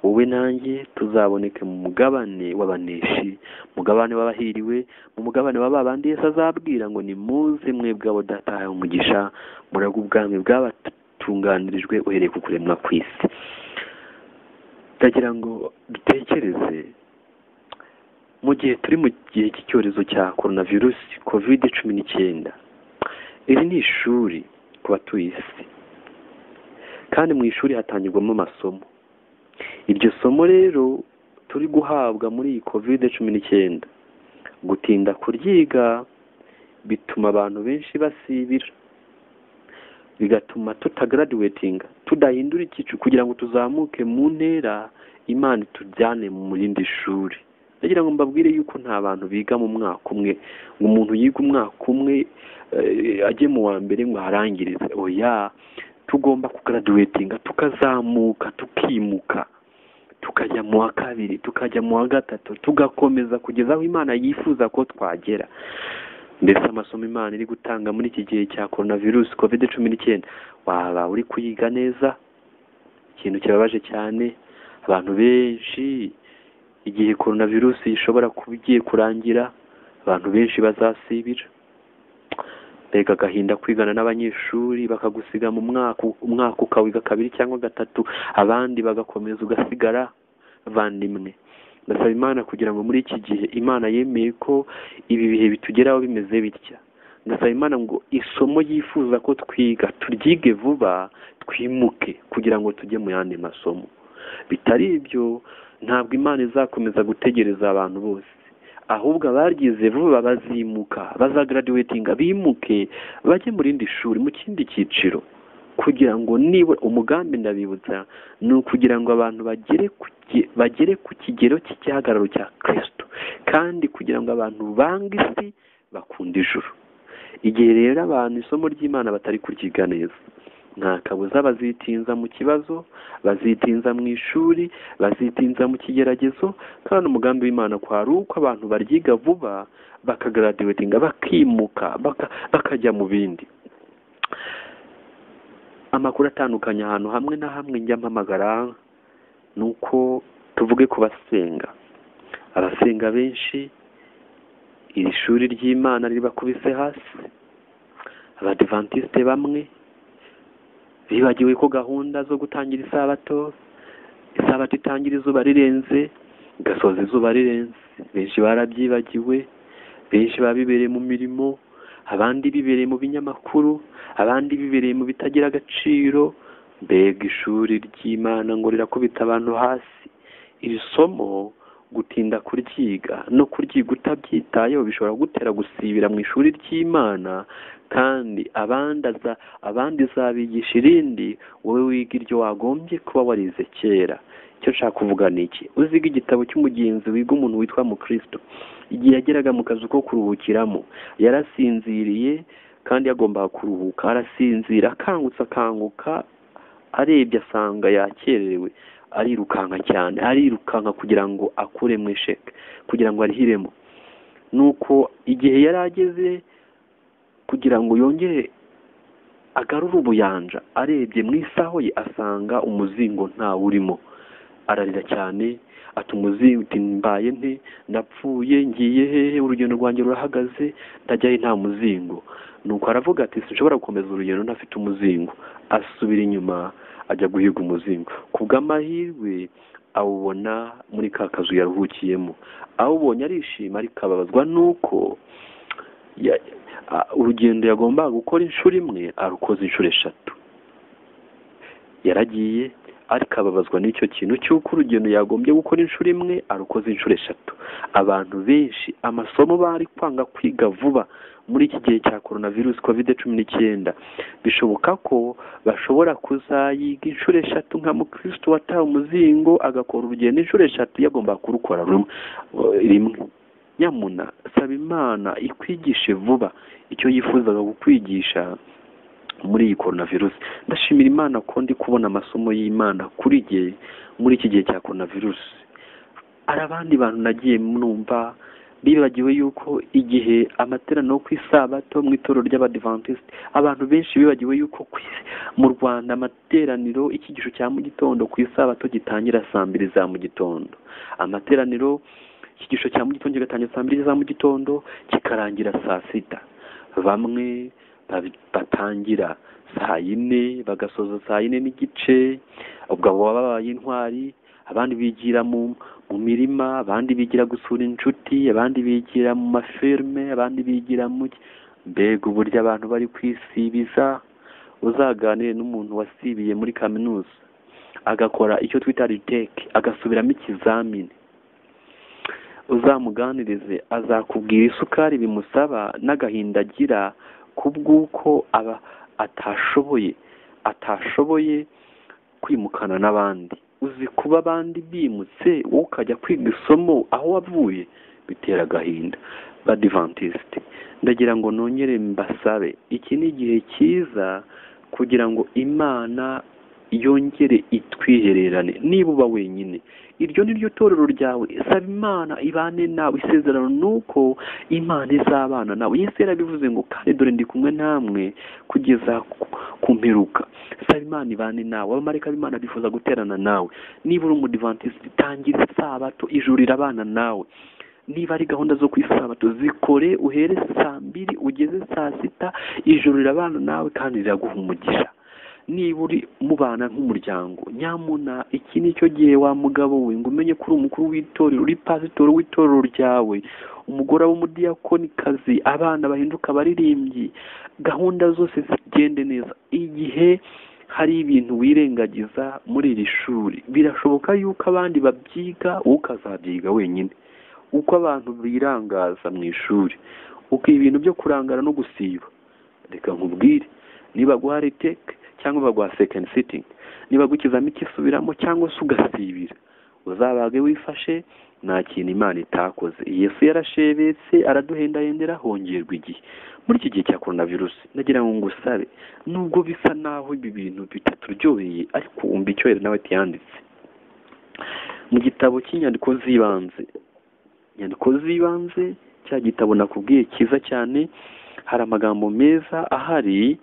[SPEAKER 1] wowe nanjye tuzaboneke mu mugabane w'abaneshi mugabane w'abahiriwe mu mugabane wa ba bandi yesu azabwira ngo nimuze mwebwe abo data yahaye umugisha murage ubwami bwabatunganirijwe uhereye ku kuremwa ku isi ndagira ngo dutekereze mu gihe turi mu gihe cy'icyorezo cya korona virusi kovide cumi n'icyenda iri ni ishuri ku batuye isi kandi mu ishuri hatangirwamo amasomo iryo somo rero turi guhabwa muri iyi kovide cumi n'icyenda gutinda kuryiga bituma abantu benshi basibira bigatuma tutagaraduwetinga tudahindura icyiciro kugira ngo tuzamuke mu ntera imana itujyane mu rindi shuri ndagira ngo mbabwire yuko nta bantu biga mu mwaka umwe ngo umuntu yiga umwaka umwe eh, ajye mu wa mbere ngo aharangirize oya tugomba kugaraduwetinga tukazamuka tukimuka tukajya mu wa kabiri tukajya mu wa gatatu tugakomeza kugeza aho imana yifuza ko twagera mbese amasomo imana iri gutanga muri iki gihe cya korona virusi kovide cumi n'icyenda waba uri kuyiga neza ikintu kibabaje cyane abantu benshi igihe korona virusi ishobora kuba igiye kurangira abantu benshi bazasibira mbega agahinda kwigana n'abanyeshuri bakagusiga mu mwaka umwaka ukawiga kabiri cyangwa gatatu abandi bagakomeza ugasigara bandimwe ndasaba imana kugira ngo muri iki gihe imana yemeye ko ibi bihe bitugeraho bimeze bitya ndasaba imana ngo isomo yifuza ko twiga turyige vuba twimuke kugira ngo tujye mu yandi masomo bitari ibyo ntabwo imana izakomeza gutegereza abantu bose ahubwo abaryize vuba bazimuka bazagraduatinga bimuke bajye mu rindi shuri mu kindi cyiciro kugira ngo nibura umugambi ndabibutsa ni ukugira ngo abantu bagere ku ki- bagere ku kigero cy'igihagararo cya kristo kandi kugira ngo abantu bange isi bakunda ijuru igihe rero abantu isomo ry'imana batari kuryiga neza nta kabuza bazitinza mu kibazo bazitinza mu ishuri bazitinza mu kigeragezo kandi umugambi w'imana kwa ari uko abantu baryiga vuba bakagaradiwetinga bakimuka baka- bakajya mu bindi amakuru atandukanye ahantu hamwe na hamwe njya mpamagara ni uko tuvuge ku basenga abasenga benshi iri shuri ry'imana ribakubise hasi abadivantisite bamwe bibagiwe ko gahunda zo gutangira isabato isabato itangira izuba rirenze igasoza izuba rirenze benshi barabyibagiwe benshi baba bibereye mu mirimo abandi bibereye mu binyamakuru abandi bibereye mu bitagira agaciro mbega ishuri ry'imana ngo rirakubita abantu hasi iri somo gutinda kuryiga no kuryiga utabyitayeho bishobora gutera gusibira mu ishuri ry'imana kandi abandi aza- abandi zabigisha irindi wowe wiga iryo wagombye kuba warize kera icyo nshaka kuvuga ni iki uziga igitabo cy'umugenzi wiga umuntu witwa mukristo igihe yageraga mu kazu ko kuruhukiramo yarasinziriye kandi yagombaga kuruhuka arasinzira akangutse akanguka arebye asanga yakererewe arirukanka cyane arirukanka kugira ngo akure mu isheke kugira ngo arihiremo nuko igihe yari ageze kugira ngo yongere agarure ubuyanja arebye mu isaho ye asanga umuzingo ntawurimo ararira cyane ata umuzingo uti mbaye nte ndapfuye ngiye hehe urugendo rwanjye rurahagaze ndajyayo nta muzingo nuko aravuga ati sinshobora gukomeza urugendo ntafite umuzingo asubira inyuma ajya guhiga umuzingo ku bw'amahirwe awubona muri ka kazu yaruhukiyemo awubonye arishima ariko ababazwa n'uko ya- a- urugendo yagombaga gukora inshuro imwe arukoze inshuro eshatu yaragiye ariko ababazwa n'icyo kintu cy'uko urugendo yagombye gukora inshuro imwe arukoze inshuro eshatu abantu benshi amasomo bari kwanga kwiga vuba muri iki gihe cya korona virusi kovide cumi n'icyenda bishoboka ko bashobora kuzayiga inshuro eshatu nka mukristo wataye umuzingo agakora urugendo inshuro eshatu yagomba kurukora rumwe rimwe nyamuna saba imana ikwigishe vuba icyo yifuzaga kukwigisha muri iyi korona virusi ndashimira imana ko ndi kubona amasomo y'imana kuri jye muri iki gihe cya korona virusi hari abandi bantu nagiye numva bibagiwe yuko igihe amaterano yo ku isabato mu itorero ry'abadivantisiti abantu benshi bibagiwe yuko ku isi- mu rwanda amateraniro icyigisho cya mu gitondo ku isabato gitangira saa mbiri za mu gitondo amateraniro icyigisho cya mu gitondo kigatangira saa mbiri za mu gitondo kikarangira saa sita bamwe babi- batangira saa yine bagasoza saa yine n'igice ubwo abo baba babaye intwari abandi bigira mu mu mirima abandi bigira gusura inshuti abandi bigira mu mafirime abandi bigira mu ki- mbega uburyo abantu bari kwisibiza uzaganire n'umuntu wasibiye muri kaminuza agakora icyo twita riteke agasubiramo ikizamini uzamuganirize azakubwira isukari bimusaba n'agahinda agira kubw'uko aba atashoboye atashoboye kwimukana n'abandi uzi kuba abandi bimutse wowe ukajya kwiga isomo aho wavuye bitera agahinda badivantisite ndagira ngo nongere mbasabe iki ni igihe cyiza kugira ngo imana yongere itwihererane niba uba wenyine iryo ni ryo torero ryawe saba imana ibane nawe isezerano ni uko imana izabana nawe yesu yarabivuze ngo kandi dore ndi kumwe namwe kugeza ku- ku mperuka saba imana ibane nawe abamarayika b'imana bifuza guterana nawe niba uri umudivantisiti tangira isabato ijuru rirabana nawe niba ari gahunda zo ku isabato zikore uhere saa mbiri ugeze saa sita ijuru rirabana nawe kandi riraguha umugisha niba uri mubana nk'umuryango nyamuna iki ni cyo gihe wa mugabo we ngo umenye ko uri umukuru w'itorero uri pasitori w'itorero ryawe umugore w'umudiyakonikazi abana bahinduka abaririmbyi gahunda zose zigende neza igihe hari ibintu wirengagiza muri iri shuri birashoboka yuko abandi babyiga wowe ukazabyiga wenyine uko abantu birangaza mu ishuri uko ibintu byo kurangara no gusiba reka nkubwire niba guha reteke cyangwa baguha sekendi sitingi niba gukizamo ikisubiramo cyangwa se ugasibira uzabage wifashe nta kintu imana itakoze yesu yarashebetse araduhendahendera hongerwa igihe muri iki gihe cya korona virusi nagira ngo ngusabe nubwo bisa naho ibi bintu bitaturyoheye ariko wumva icyohera nawe yanditse mu gitabo cy'inyandiko z'ibanze inyandiko z'ibanze cya gitabo nakubwiye cyiza cyane hari amagambo meza ahari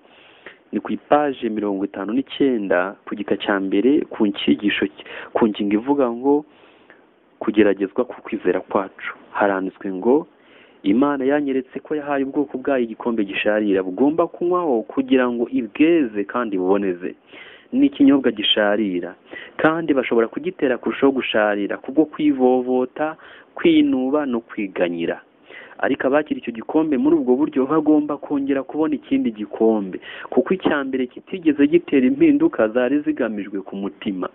[SPEAKER 1] ni ku ipaje mirongo itanu n'icyenda ku gika cya mbere ku ncyigisho ku ngingo ivuga ngo kugeragezwa ku kwizera kwacu haranditswe ngo imana yanyeretse ko yahaye ubwoko bwayo igikombe gisharira bugomba kunywaho kugira ngo ibweze kandi buboneze ni ikinyobwa gisharira kandi bashobora kugitera kurushaho gusharira kubwo kwivovota kwinuba no kwiganyira ariko abakira icyo gikombe muri ubwo buryo bagomba kongera kubona ikindi gikombe kuko icya mbere kitigeze gitera impinduka zari zigamijwe ku mutima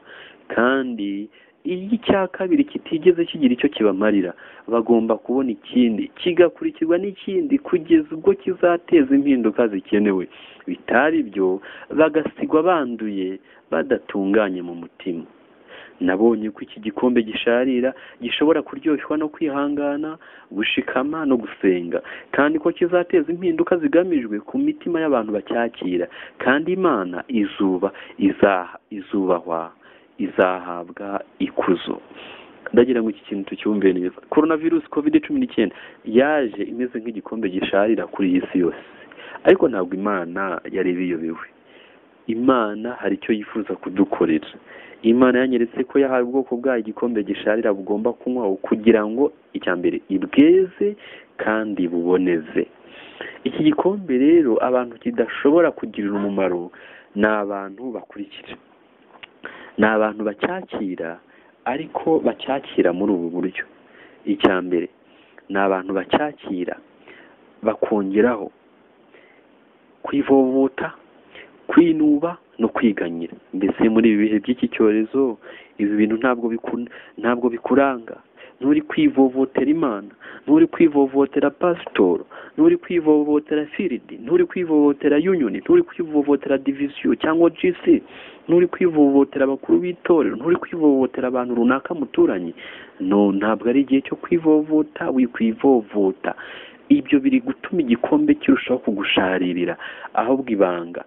[SPEAKER 1] kandi iyo icya kabiri kitigeze kigira icyo kibamarira bagomba kubona ikindi kigakurikirwa n'ikindi kugeza ubwo kizateza impinduka zikenewe bitari byo bagasigwa banduye badatunganye mu mutima nabonye ko iki gikombe gisharira gishobora kuryoshwa no kwihangana gushikama no gusenga kandi ko kizateza impinduka zigamijwe ku mitima y'abantu bacyakira kandi imana izuba izaha izubahwa izahabwa ikuzo ndagira ngo iki kintu tucyumve neza korona virusi kovide cumi n'icyenda yaje imeze nk'igikombe gisharira kuri iyi si yose ariko ntabwo imana yari ibiyobewe imana hari icyo yifuza kudukorera imana yanyeretse ko yahaye ubwoko bwayo igikombe gisharira bugomba kunywaho kugira ngo icya mbere ibweze kandi buboneze iki gikombe rero abantu kidashobora kugirira umumaro ni abantu bakurikira ni abantu bacyakira ariko bacyakira muri ubu buryo icya mbere ni abantu bacyakira bakongeraho kwivovuta kwinuba no kwiganyira mbese muri ibi bihe by'iki cyorezo ibi bintu ntabwo biku- ntabwo bikuranga nturi kwivovotera imana nturi kwivovotera pasitoro nturi kwivovotera firidi nturi kwivovotera yuniyoni nturi kwivovotera divisiyo cyangwa jisi nturi kwivovotera abakuru b'itorero nturi kwivovotera abantu runaka muturanye no ntabwo ari igihe cyo kwivovota wikwivovota ibyo biri gutuma igikombe kirushaho kugusharirira ahubwo ibanga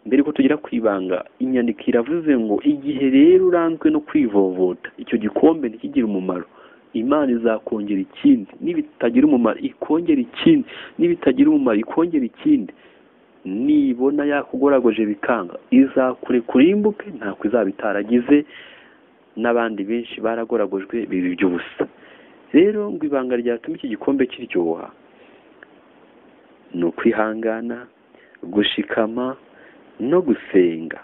[SPEAKER 1] mbere ko tugera ku ibanga inyandiko iravuze ngo igihe rero uranzwe no kwivovota icyo gikombe ntikigire umumaro imana izakongera ikindi nibitagira umumaro ikongera ikindi nibitagira umumaro ikongera ikindi nibona yakugoragoje bikanga izakurekura imbuke ntako izaba itaragize n'abandi benshi baragoragojwe biba iby'ubusa rero ngo ibanga ryatuma iki gikombe kiryoha ni ukwihangana gushikama no gusenga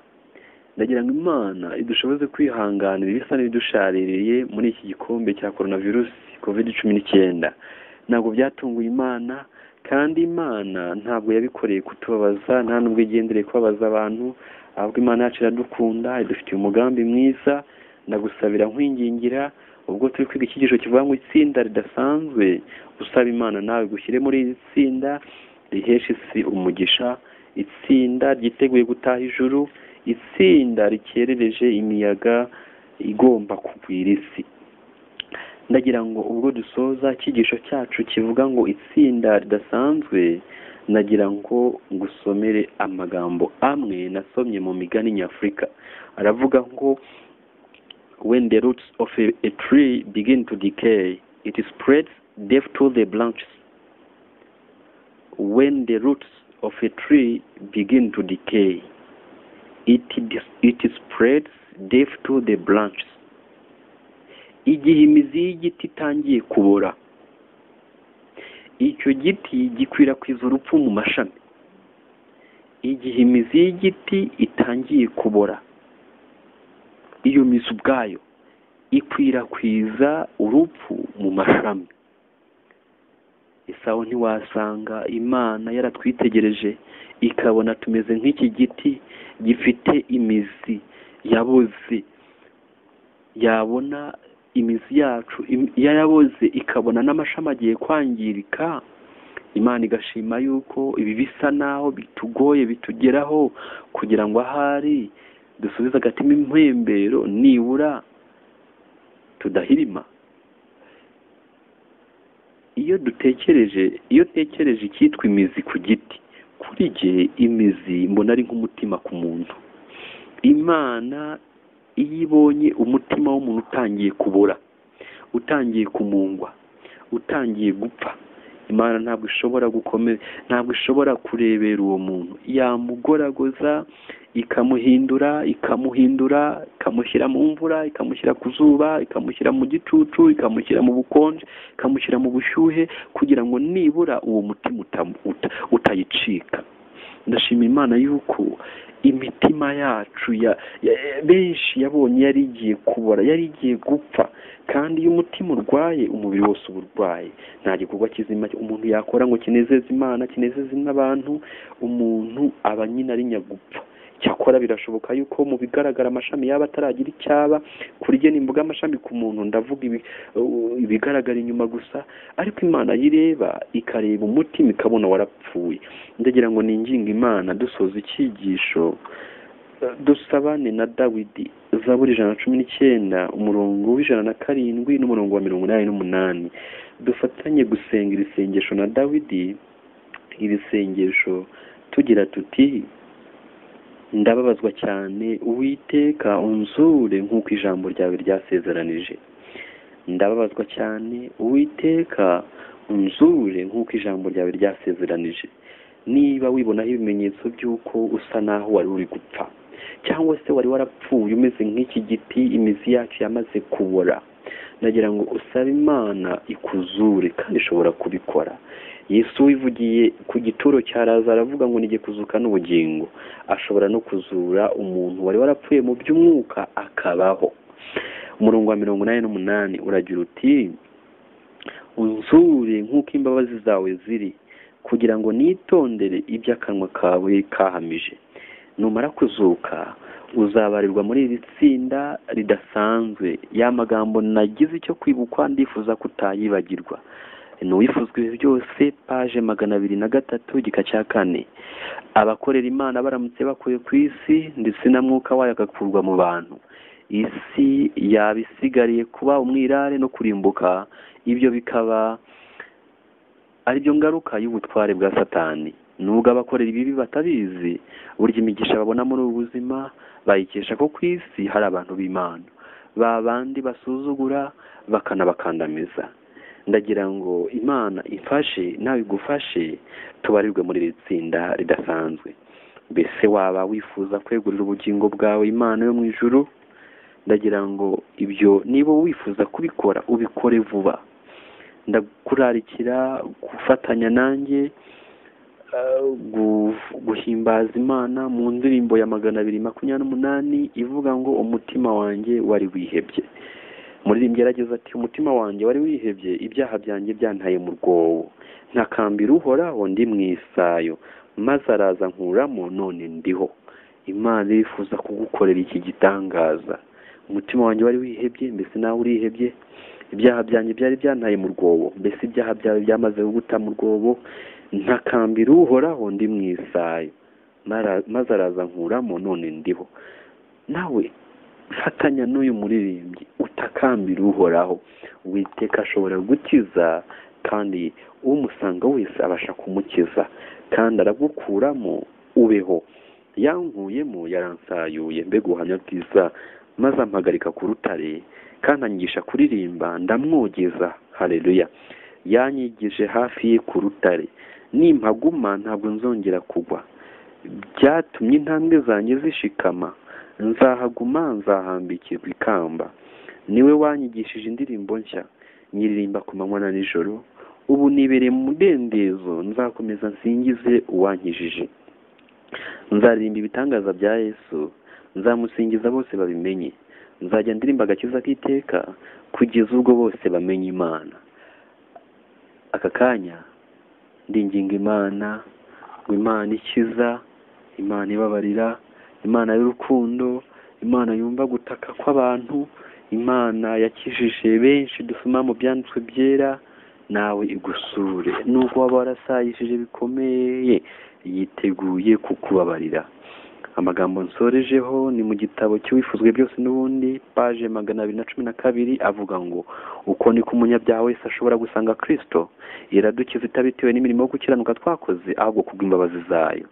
[SPEAKER 1] ndagira ngo imana idushoboze kwihanganira ibisa n'ibidushaririye muri iki gikombe cya korona virusi covid cumi n'icyenda ntabwo byatunguye imana kandi imana ntabwo yabikoreye kutubabaza nta n'ubwo igendereye kubabaza abantu ahubwo imana yacu iradukunda idufitiye umugambi mwiza ndagusabira nkwingingira ubwo turi kwiga icyigisho kivuga ngo itsinda ridasanzwe usaba imana nawe gushyire muri iri tsinda rihesha isi umugisha itsinda ryiteguye gutaha ijuru itsinda rikerereje imiyaga igomba kugwira isi ndagira ngo ubwo dusoza icyigisho cyacu kivuga ngo itsinda ridasanzwe nagira ngo ngusomere amagambo amwe nasomye mu migani nyafurika aravuga ngo when the roots of a, a tree begin to decay it spreads death to the branches when the roots of a tree begin to decay, it, dis- it spreads death to the branches. Igihe imizi y'igiti itangiye kubora, icyo giti gikwirakwiza urupfu mu mashami. Igihe imizi y'igiti itangiye kubora, iyo mizi ubwayo ikwirakwiza urupfu mu mashami. isaho ntiwasanga imana yaratwitegereje ikabona tumeze nk'iki giti gifite imizi yaboze yabona imizi yacu im- yaraboze ikabona n'amashami agiye kwangirika imana igashima yuko ibi bisa naho bitugoye bitugeraho kugira ngo ahari dusubize agatima impembero nibura tudahirima iyo dutekereje iyo utekereje icyitwa imizi ku giti kuri jye imizi mbona ari nk'umutima ku muntu imana iyo ibonye umutima w'umuntu utangiye kubora utangiye kumungwa utangiye gupfa imana ntabwo ishobora gukomeza ntabwo ishobora kurebera uwo muntu yamugoragoza ikamuhindura ikamuhindura ikamushyira mu mvura ikamushyira ku zuba ikamushyira mu gicucu ikamushyira mu bukonje ikamushyira mu bushyuhe kugira ngo nibura uwo mutima utam- uta- utayicika ndashima imana yuko imitima yacu ya, ya, ya- benshi yabonye yari igiye kubora yari igiye gupfa kandi iyo umutima urwaye umubiri wose uba urwaye nta gikorwa kizima umuntu yakora ngo kinezeze imana kinezeze n'abantu umuntu aba nyine ari nyagupfa cyakora birashoboka yuko mu bigaragara amashami yaba ataragira icyaba kuri jye nimbuga amashami ku muntu ndavuga ibi- u- ibigaragara inyuma gusa ariko imana yireba ikareba umutima ikabona warapfuye ndagira ngo ninginga imana dusoza icyigisho eh, dusabane na dawidi zaburi ijana na cumi n'icyenda umurongo w'ijana na karindwi n'umurongo wa mirongo inani n'umunani dufatanye gusenga iri sengesho na dawidi iri sengesho tugira tuti ndababazwa cyane uwiteka unzure nk'uko ijambo ryawe ryasezeranije ndababazwa cyane uwiteka unzure nk'uko ijambo ryawe ryasezeranije niba wibonaho ibimenyetso by'uko usa naho wari uri gupfa cyangwa se wari warapfuye umeze nk'iki giti imizi yacu yamaze kubora ndagira ngo usabe imana ikuzure kandi ishobora kubikora yesu wivugiye ku gituro cya lazaro aravuga ngo nige kuzuka n'ubugingo ashobora no kuzura umuntu wari warapfuye mu by'umwuka akabaho umurongo wa mirongo inani n'umunani uragira uti unzure nk'uko imbabazi zawe ziri kugira ngo nitondere ibyo akanwa kawe kahamije numara kuzuka uzabarirwa muri iri tsinda ridasanzwe ya magambo nagize icyo kwibukwa ndifuza ko utayibagirwa ni uwifuzwa ibi byose paje magana abiri na gatatu gika cya kane abakorera imana baramutse bakuye ku isi ndetse na mwuka wayo agakurwa mu bantu isi yaba isigariye kuba umwirare no kurimbuka ibyo bikaba ari byo ngaruka y'ubutware bwa satani nubwo abakorera ibibi batabizi burya imigisha babona muri ubu buzima bayikesha ko ku isi hari abantu b'imana ba bandi basuzugura bakanabakandamiza ndagira ngo imana ifashe nawe igufashe tubarirwe muri iri tsinda ridasanzwe mbese waba wifuza kwegurira ubugingo bwawe imana yo mu ijuru ndagira ngo ibyo niba wifuza kubikora ubikore vuba ndakurarikira gufatanya nanjye eh, gu- guhimbaza imana mu ndirimbo ya magana abiri makumyabiri n'umunani ivuga ngo umutima wanjye wari wihebye umuririmbyi yarageze ati umutima wanjye wari wihebye ibyaha byanjye byantaye mu rwobo ntakambira uhoraho ndi mu isayo maze araza nkuramo none ndiho imana irifuza kugukorera iki gitangaza umutima wanjye wari wihebye mbese nawe urihebye ibyaha byanjye byari byantaye mu rwobo mbese ibyaha byawe byamaze kuguta mu rwobo ntakambira uhoraho ndi mu isayo Mara- maze araza nkuramo none ndiho nawe fatanya n'uyu muririmbyi utakambira uhoraho witeka ashobora gukiza kandi umusanga wese abasha kumukiza kandi aragukuramo ubeho yankuyemo yaransayuye mbega ubuhamya bwiza maze ampagarika ku rutare kandi anyigisha kuririmba ndamwogeza hareruya yanyigije hafi ye ku rutare nimpaguma ntabwo nzongera kugwa byatumye intambwe zanjye zishikama nzahaguma nzahambikirwa ikamba niwe wanyigishije indirimbo nshya nyiririmba ku manywa na nijoro ubu nibereye mu mudendezo nzakomeza nsingize uwankijije nzaririmba ibitangaza bya yesu nzamusingiza bose babimenye nzajya ndirimba agakiza k'iteka kugeza ubwo bose bamenye imana aka kanya ndinginga imana ngo imana ikiza imana ibabarira imana y'urukundo imana yumva gutaka kw'abantu imana yakijije benshi dusoma mu byanditswe byera nawe igusure nubwo waba warasayishije bikomeye yiteguye kukubabarira amagambo nsorejeho ni mu gitabo cy'uwifuzwe byose n'ubundi paje magana abiri na cumi na kabiri avuga ngo uko niko umunyabyaha wese ashobora gusanga kristo iradukiza itabitewe n'imirimo yo gukiranuka twakoze ahubwo kubw'imbabazi zayo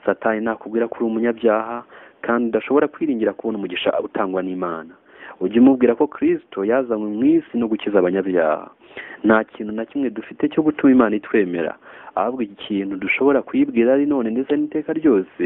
[SPEAKER 1] satani nakubwira ko uri umunyabyaha kandi udashobora kwiringira kubona umugisha utangwa n'imana ujye umubwira ko kristo yazanywe mu isi no gukiza abanyabyaha nta kintu na kimwe dufite cyo gutuma imana itwemera ahubwo ikintu dushobora kuyibwira ari none ndetse n'iteka ryose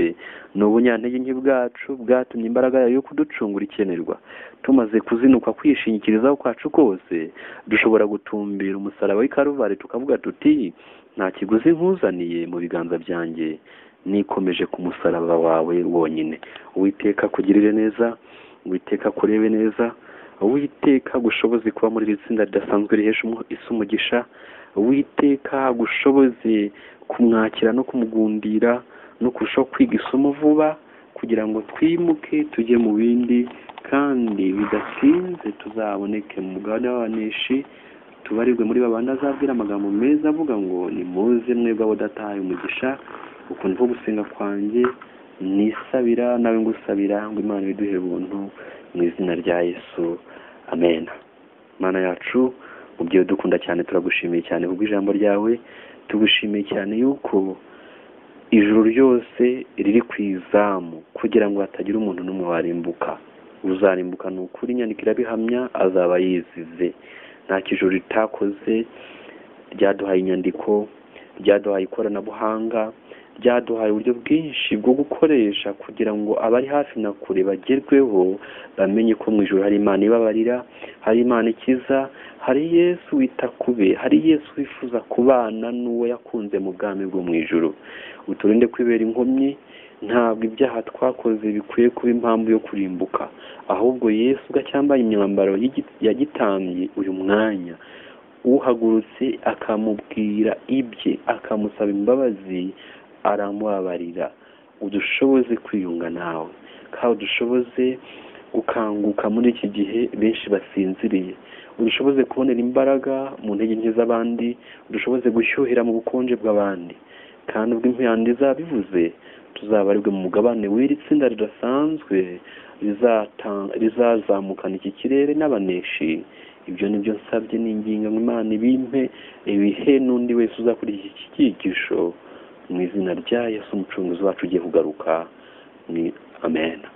[SPEAKER 1] ni ubunyantege nke bwacu bwatumye imbaraga yayo yo kuducungura ikenerwa tumaze kuzinuka kwishingikirizaho kwacu kose dushobora gutumbira umusaraba w'i Karuvali tukavuga tuti nta kiguzi nkuzaniye mu biganza byanjye nikomeje ku musaraba wawe wonyine uwiteka kugirire neza uwiteka kurebe neza uwiteka gushoboze kuba muri iri tsinda ridasanzwe rihesha umu- isi umugisha uwiteka gushoboze kumwakira no kumugundira no kurushaho kwiga isomo vuba kugira ngo twimuke tujye mu bindi kandi bidatinze tuzaboneke mu mugabane w'abanishi tubarirwe muri babandi azabwira amagambo meza avuga ngo nimuze mwebwe abadatahaye umugisha ukuntu ko gusenga kwanjye nisabira nawe ngusabira ngo imana ibiduhe ubuntu mu izina rya yesu amen mana yacu mubyeyi dukunda cyane turagushimiye cyane kubwo ijambo ryawe tugushimiye cyane yuko ijuru ryose riri ku izamu kugira ngo hatagira umuntu n'umwe warimbuka uzarimbuka ni ukuri inyandiko irabihamya azaba yizize nta kijuru ritakoze ryaduhaye inyandiko ryaduhaye ikoranabuhanga ryaduhaye uburyo bwinshi bwo gukoresha kugira ngo abari hafi na kure bagerweho bamenye ko mu ijoro hari imana ibabarira hari imana ikiza hari yesu wita ku be hari yesu wifuza kubana n'uwo yakunze mu bwami bwo mu ijoro uturinde kwibera inkomyi ntabwo ibyaha twakoze bikwiye kuba impamvu yo kurimbuka ahubwo yesu gacyambaye imyambaro y'igi- yagitambye uyu mwanya uhagurutse akamubwira ibye akamusaba imbabazi aramubabarira udushoboze kwiyunga nawe kandi udushoboze gukanguka muri iki gihe benshi basinziriye udushoboze kubonera imbaraga mu ntege nke z'abandi udushoboze gushyuhira mu bukonje bw'abandi kandi ubwo impande bivuze tuzabarirwe mu mugabane w'iri tsinda ridasanzwe rizata- rizazamukana iki kirere n'abaneshi ibyo ni byo nsabye n'ingingo ngo imana ibimpe ibihe n'undi wese uzakurikira iki cyigisho mu izina rya yesu umucunguzi wacu ugiye kugaruka ni amen